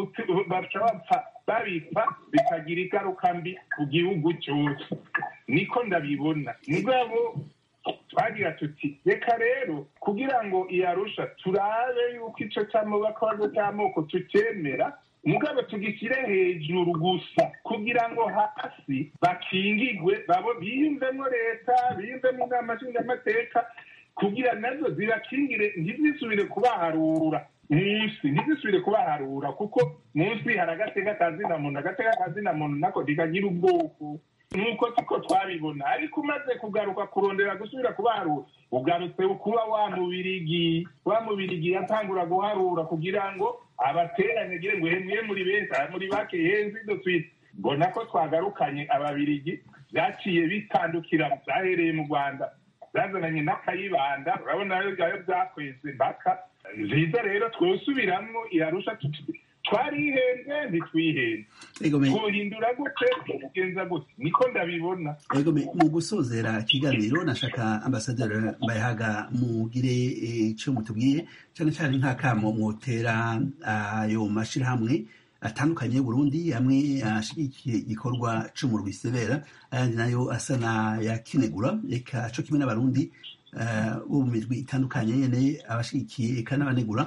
bapfa babipfa bikagira ingaruka mbi ku gihugu cyose niko ndabibona mugabo twagira tuti reka rero kugira ngo iyarusha turabe yuko icyo cy'amabakabazo cy'amoko tucyemera mugabo tugishyire hejuru gusa kugira ngo hasi bakingigwe babo biyumvemo leta biyumvemo inama nshingamateka kugira nazo zibakingire ntizisubire kubaharura munsi ntizisubire kubaharura kuko munsi hari agateka kazina muntu agateka kazina muntu nako ntikagira ubwoko nuko tuko twabibona ariko umaze kugaruka kurondera gusubira kubaharura ugarutse kuba wa mubirigi wa mubirigi yatangura guharura kugira ngo abateranye gire ngo hemwe muri benshi muri bake henzi dutwite mbona ko twagarukanye ababirigi byaciye bitandukira byahereye mu rwanda byazananye n'akayibanda urabona ayo byakweze mpaka nziza rero twosubiramo irarusha twarihenze ntitwihenze twohindura gute tugenza gute niko ndabibona mu gusozera ikiganiro nashaka ambasaderi mbayahaga mugire icyo mutubwiye cyane cyane nk'akamo mwotera ayo mashyirahamwe atandukanye y'uburundi amwe ashigikiye igikorwa cyo mu rwisebera ayandi nayo asa n'ayakinegura reka cyo kimwe n'abarundi bo mu mirwi itandukanye nyene abashigikiye eka n'abanegura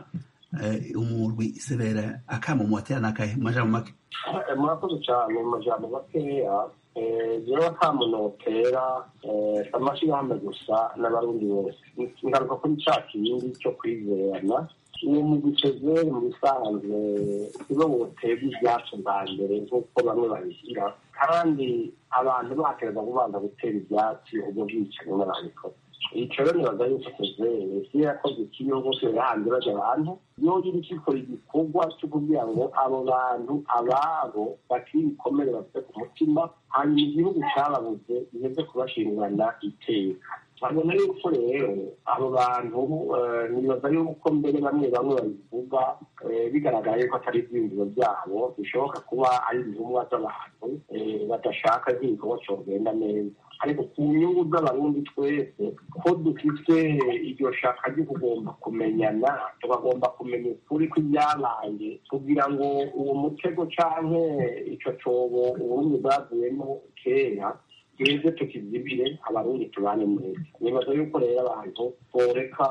umurwi isebera akamo muwatera nakahe mu majambo make murakoze cyane mu majambo makeya jewe akamo notera amashirahamwe gusa n'abarundi bose ngaruka kuri ca kindi cyo kwizerana uwo mugwi cezeri mu bisanzwe nibo woterwa ibyacu bwa mbere nk'uko bamwe babishyira kandi abantu bakereza kubanza gutera ibyatsi ubwo bwicanyi n'ababikora icyo rero nibaza yuko tuzere isi yakoze ikiyo bose yahanze bajya abantu iyo iri ikikora igikorwa cyo kugira ngo abo bantu ababo bakiri ibikomere bafite ku mutima hanyuma igihugu cyababuze giheze kubashingana iteka babona yuko rero abo bantu nibaza yuko mbere bamwe bamwe babivuga bigaragara yuko atari ibyiyumviro byabo bishoboka kuba ari intumwa z'abantu badashaka nk'igikorwa cyogenda neza ariko ku nyungu z'abarundi twese ko dufite iryo shaka ryo kugomba kumenyana tukagomba kumenya ukuri kw'ibyabaye kugira ngo uwo mutego canke ico cobo uburundi bwavuyemo kera tweze tukizibire abarundi tubane neza nibaza yuko rero abantu boreka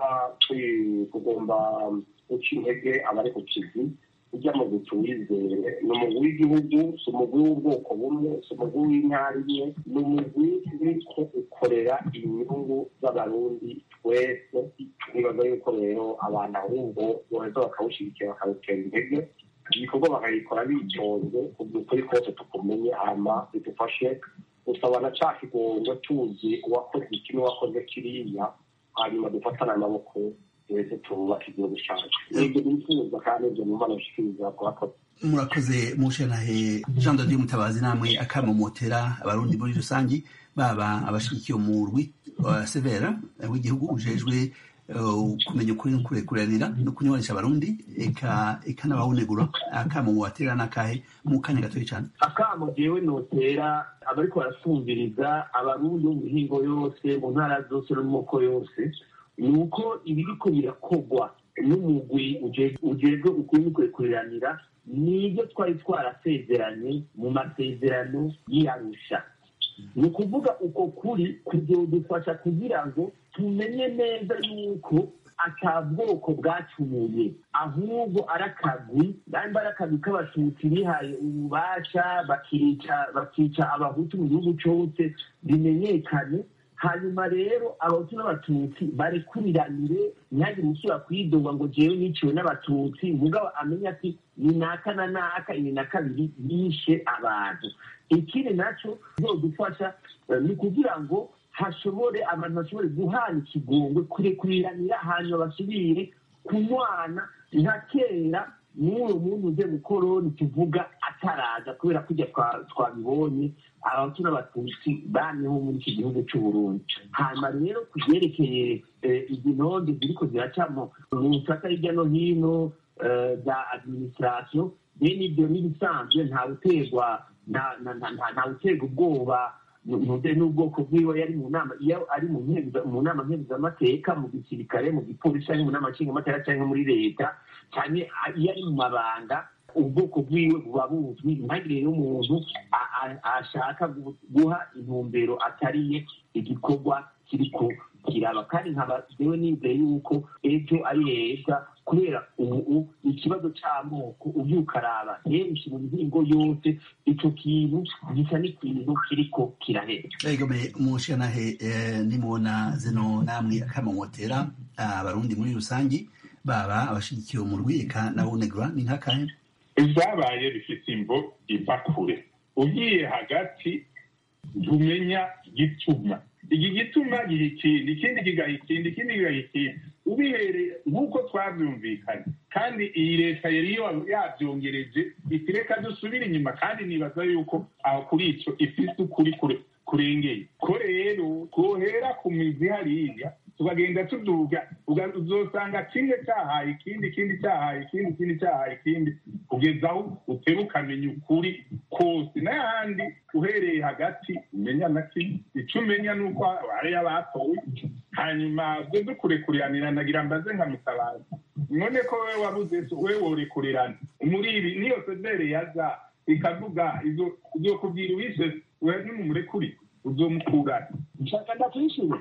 kugomba guca intege abari ku kizi ujya mu gutuwizere ni umugwi w'igihugu si umugwi w'ubwoko bumwe si umugwi w'intara imwe ni umugwi uriko ukorera inyungu z'abarundi twese nibaza yuko rero abantu ahubwo boheza bakawushyigikira bakawutera intege igikorwa bakagikora bitonze kugira ukuri kose tukumenye hama bidufashe gusabana ca kigongo tuzi uwakoze iki n'uwakoze kiriya hanyuma dufatana amaboko twese twubaka igihugu cyacu nibyo bifuza kandi ibyo numva nashikiriza kuhakoze murakoze mushanahe jean de dieu mutabazi namwe akamomotera abarundi muri rusangi baba abashigikiye umurwi wa severa w'igihugu ujejwe kumenya ukuri no kurekuranira no kunywanisha abarundi eka eka n'abawunegura akamo mubatera n'akahe mu kanya gatoya cyane akamo jewe notera abariko barasumviriza abarundi bo mu mihingo yose mu ntara zose no mu moko yose ni uko ibiriko birakogwa n'umugwi ujejwe ukuri no kurekuranira nibyo twari twarasezeranye mu masezerano y'iyarusha ni ukuvuga uko kuri kuzodufasha kugira ngo tumenye neza yuko ata bwoko bwacumuye ahubwo ari akagwi nimba ari akagwi k'abatutsi bihaye ububasha bakica bakica abahutu mu gihugu cyose bimenyekane hanyuma rero abahutu n'abatutsi barekuriranire ntihagire usubira kwidoga ngo jewe niciwe n'abatutsi mugabo amenye ati ni naka na naka ibi na kabiri bishe abantu ikindi nacyo bizodufasha ni ukugira ngo hashobore abantu bashobore guhana ikigongwe kurekuriranira hanyuma basubire kunywana nka kera n'uwo muntu uze mukoroni tuvuga ataraza kubera kujya twabibonye abahutu n'abatutsi baniho muri iki gihugu cy'uburundi hanyuma rero ku byerekeye izi ntonde ziriko ziracamo mu nsaka hirya no hino za administration bene ibyo n'ibisanzwe nta guterwa nta guterwa ubwoba n'ubwoko bwiwe yari mu nama iyo ari mu nama nkeguzamateka mu gisirikare mu gipolisi cyangwa mu nama nshingamateka cyangwa muri leta cyane iyo ari mu mabanga ubwoko bwiwe buba buzwi ntagire rero umuntu ashaka guha intumbero atariye igikorwa kiriko kiraba kandi nkaba jewe nizeye yuko ejo ari heza kubera ubu ikibazo c'amoko ugiye ukaraba henshi mu mihingo yose ico kintu gisa n'ikintu kiriko kirahera egome umushanahe nimubona zino namwe akamomotera abarundi muri rusangi baba abashigikiye umurwi eka nawunegura ni nk'akahe ibyabaye bifite imvo iva kure ugiye hagati ntumenya igituma iki gituma giha ikindi ikindi kigaha ikindi ikindi kigaha ikindi ubihereye nk'uko twabyumvikanye kandi iyi leta yari yabyongereje iti reka dusubire inyuma kandi nibaza yuko aho kuri icyo ifite ukuri kurengeye ko rero twohera ku mizi hariya tukagenda tuduga uzosanga kimwe cyahaye ikindi ikindi cyahaye ikindi ikindi cyahaye ikindi kugeza aho utera ukamenya ukuri kose n'ahandi uhereye hagati umenya na kimwe icyo umenya ni uko hariyo abatowe hanyuma byo dukurekuriranira nagira mbaze nka mutabazi none ko wowe wabuze we worekurirana umuriri niyo sedere yaza ikavuga izokubwira uwishe we nimumurekuri uzomukurana nshaka ndakwishura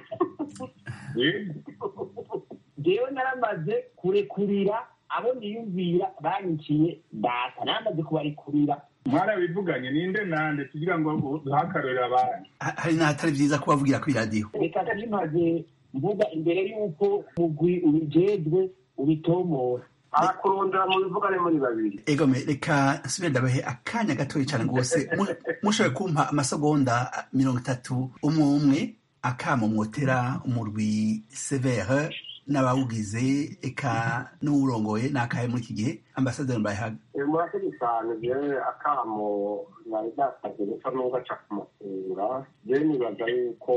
jewe naramaze kurekurira abo niyumvira banyiciye data naramaze kubarekurira mwarabivuganye ninde nande kugira ngo duhakarurire abandi hari n'ahatari byiza kubavugira kuri radiyo reka ntimaze mvuga imbere y'uko mugwi ubijejwe ubitomora arakurondera mu bivugane muri babiri egome reka nsubire ndabahe akanya gatoya cyane rwose mushoboye kumpa amasegonda mirongo itatu umwe umwe akamo mwotera umurwi severe n'abawugize eka n'uwurongoye n'akahe muri iki gihe ambasaderi mbayehaga murakoze cyane jewe akamo nari nasabye gusa n'ubwo aca kumusura jewe nibaza yuko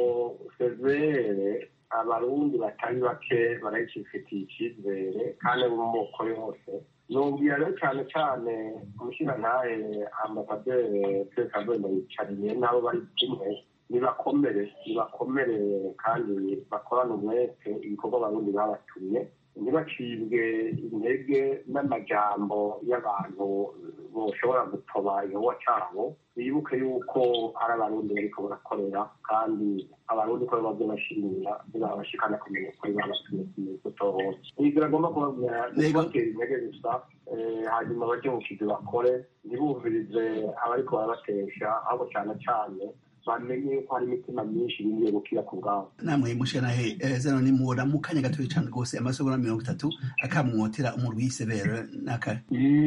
severe abarundi batari bake barayicifitiye icyizere kandi abo mu moko yose nubwira rero cyane cyane umushirantahe ambasaderi sekazenda yicariye n'abo bari kumwe nibakomere nibakomere kandi bakorane umwete ibikorwa abarundi babatumye ntibacibwe intege n'amajambo y'abantu boshobora gutoba igikorwa cyabo bibuke yuko ari abarundi bariko barakorera kandi abarundi ko bazo bashimira ntibabashikana kumenya ko babatumye kutohoza nibwira agomba kubabwira kubatera intege gusa hanyuma baje mu kizi bakore ntibumvirize abariko barabatesha ahubwo cyane cyane bamenye yuko hari imitima myinshi bingiye gukira ku bwabo namwe mushanahe zano nimubona mu kanya gatoya cyane rwose amasegonda mirongo itatu akamwotera umurwi w'isebere n'akahe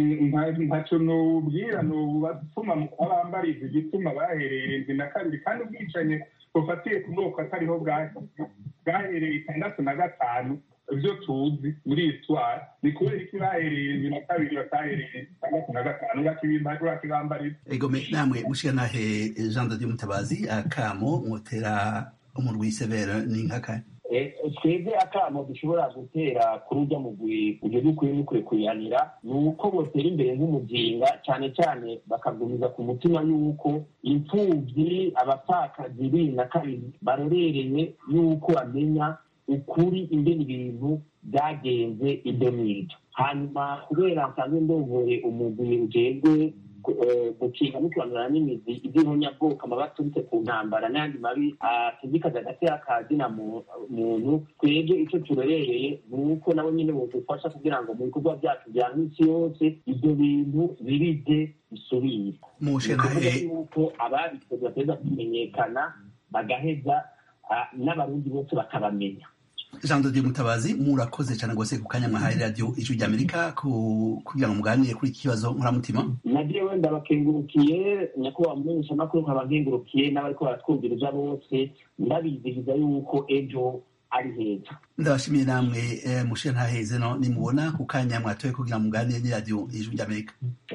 ntacyo nubwira nubatuma abambariza igituma bahereye irindwi na kabiri kandi ubwicanyi bufatiye ku bwoko atariho bwahereye itandatu na gatanu ibyo tuzi muri isitwari ni kubera iki bahereye irindwi na kabiri batahereye itandatu na gatanu urakibambariza egome namwe mushanahe jean de mutabazi akamo mwotera umurwi w'isebere ni nk'akahe twebwe akamo dushobora gutera kuri ujya mugwi ibyo dukwiye n'ukwiye kuyanira ni uko botera imbere nk'umuzinga cyane cyane bakagumiza ku mutima y'uko imfubyi abapfakazi bibiri na kabiri barorereye y'uko bamenya ukuri ingene ibintu byagenze ibyo n'ibyo hanyuma kubera nsanzwe ndongoye umugwi ujejwe gukinga no kurandura n'imizi iby'ubunyabwoko amaba aturutse ku ntambara n'ayandi mabi atuzikaza hagati y'akazina muntu twebwe icyo turorereye ni uko nabo nyine bodufasha kugira ngo mu bikorwa byacu bya minsi yose ibyo bintu birize bisubire mushenahe yuko ababikoze bateza kumenyekana bagaheza n'abarundi bose bakabamenya jean de mutabazi murakoze cyane rwose ku kanya mwahaye radiyo ijwi ry'amerika kugira ngo muganire kuri iki kibazo nkuramutima nabyo wenda bakengurukiye nyakubahwa mumenyeshamakuru nkaba nkengurukiye n'abariko baratwumviriza bose ndabizihiza yuko ejo ari heza ndabashimiye namwe mushe ntaheze no nimubona ku kanya mwatoye kugira muganire n'iradiyo ijwi ry'amerika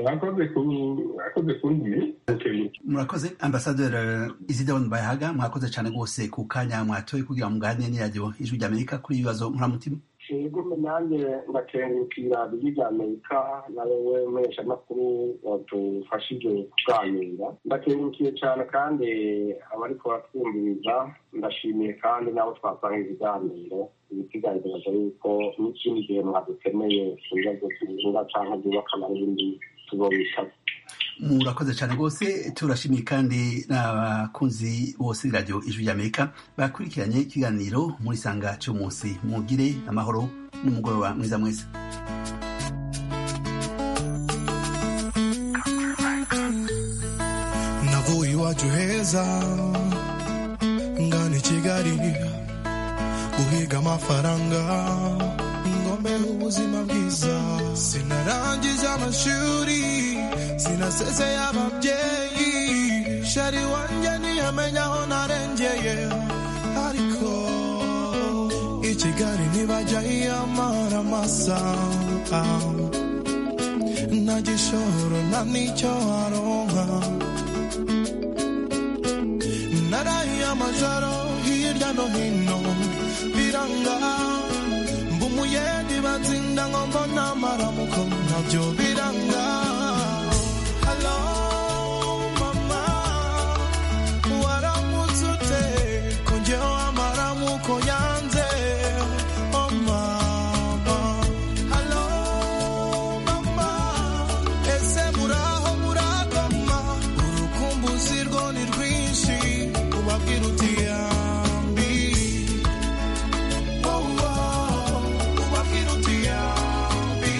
murakoze kuntumira murakoze ambasaderi isidoni bayahaga mwakoze cyane rwose ku kanya mwatoye kugira muganire n'iradiyo ijwi ry'amerika kuri ibibazo nkuramutima yego nanjye ndakengurukira ijwi ry'amerika nawe we mpeshamakuru wadufashije kuganira ndakengurukiye cyane kandi abariko baratwumviriza ndashimiye kandi n'abo twasanga ibiganiro ibisigaye yuko n'ikindi gihe mwadukeneye ku bibazo by'ubuzima cyangwa byubaka n'ibindi tuzobisaba murakoze cyane rwose turashimiye kandi n'abakunzi bose b'iradiyo ijwi ry'amerika bakurikiranye ikiganiro muri sanga cy'umunsi mugire amahoro n'umugoroba mwiza mwese navuye iwacu heza ngana i kigali guhiga amafaranga ngombeho ubuzima bwiza sinarangije amashuri sinasezeye ababyeyi shari wanjye ntiyamenya aho narengeye ariko i kigali ntibajya yiyamara amasaha nta gishoro nta n'icyo aronka narahiye amajoro hirya no hino biranga mba umuyedi batsinda ngo mbona amaramuko nabyo biranga halo mama waramutse ute ko njyewe amaramuko yanze oh mama halo mama ese muraho murakoma urukumbuzi rwo ni rwinshi ubabwira uti yambi oh, oh, ubabwira uti yambi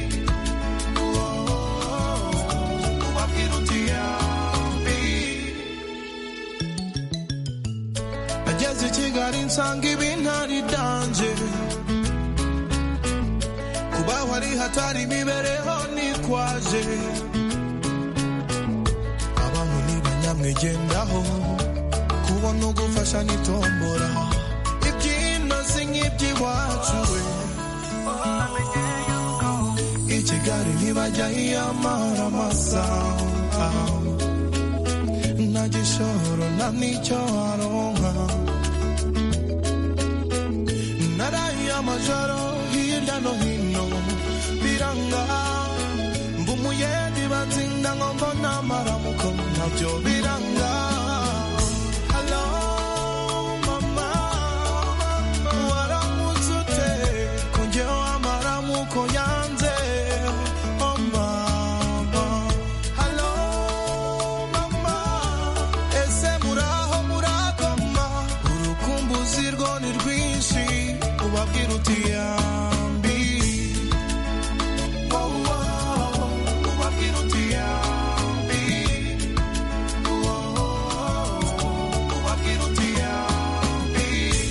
ubabwira uti yambi ageze i kigali nsanga ibintu ari danje kubaho ari hatari imibereho nitwaje abantu ntibanyamwigendaho kubona mbona ugufasha nitombora ibyino si nk'iby'iwacu we i kigali ntibajya yiyamara amasaha nta gishoro nta n'icyo aronka naraye amajoro hirya no hino biranga mba umuyedi batsinda ngo mbona amaramuko nabyo biranga Hello, mama, waramutse ute ko njyewe amaramuko yanze oh mama Hello, mama, ese muraho murakoma urukumbuzi rwo ni rwinshi ubabwira uti ya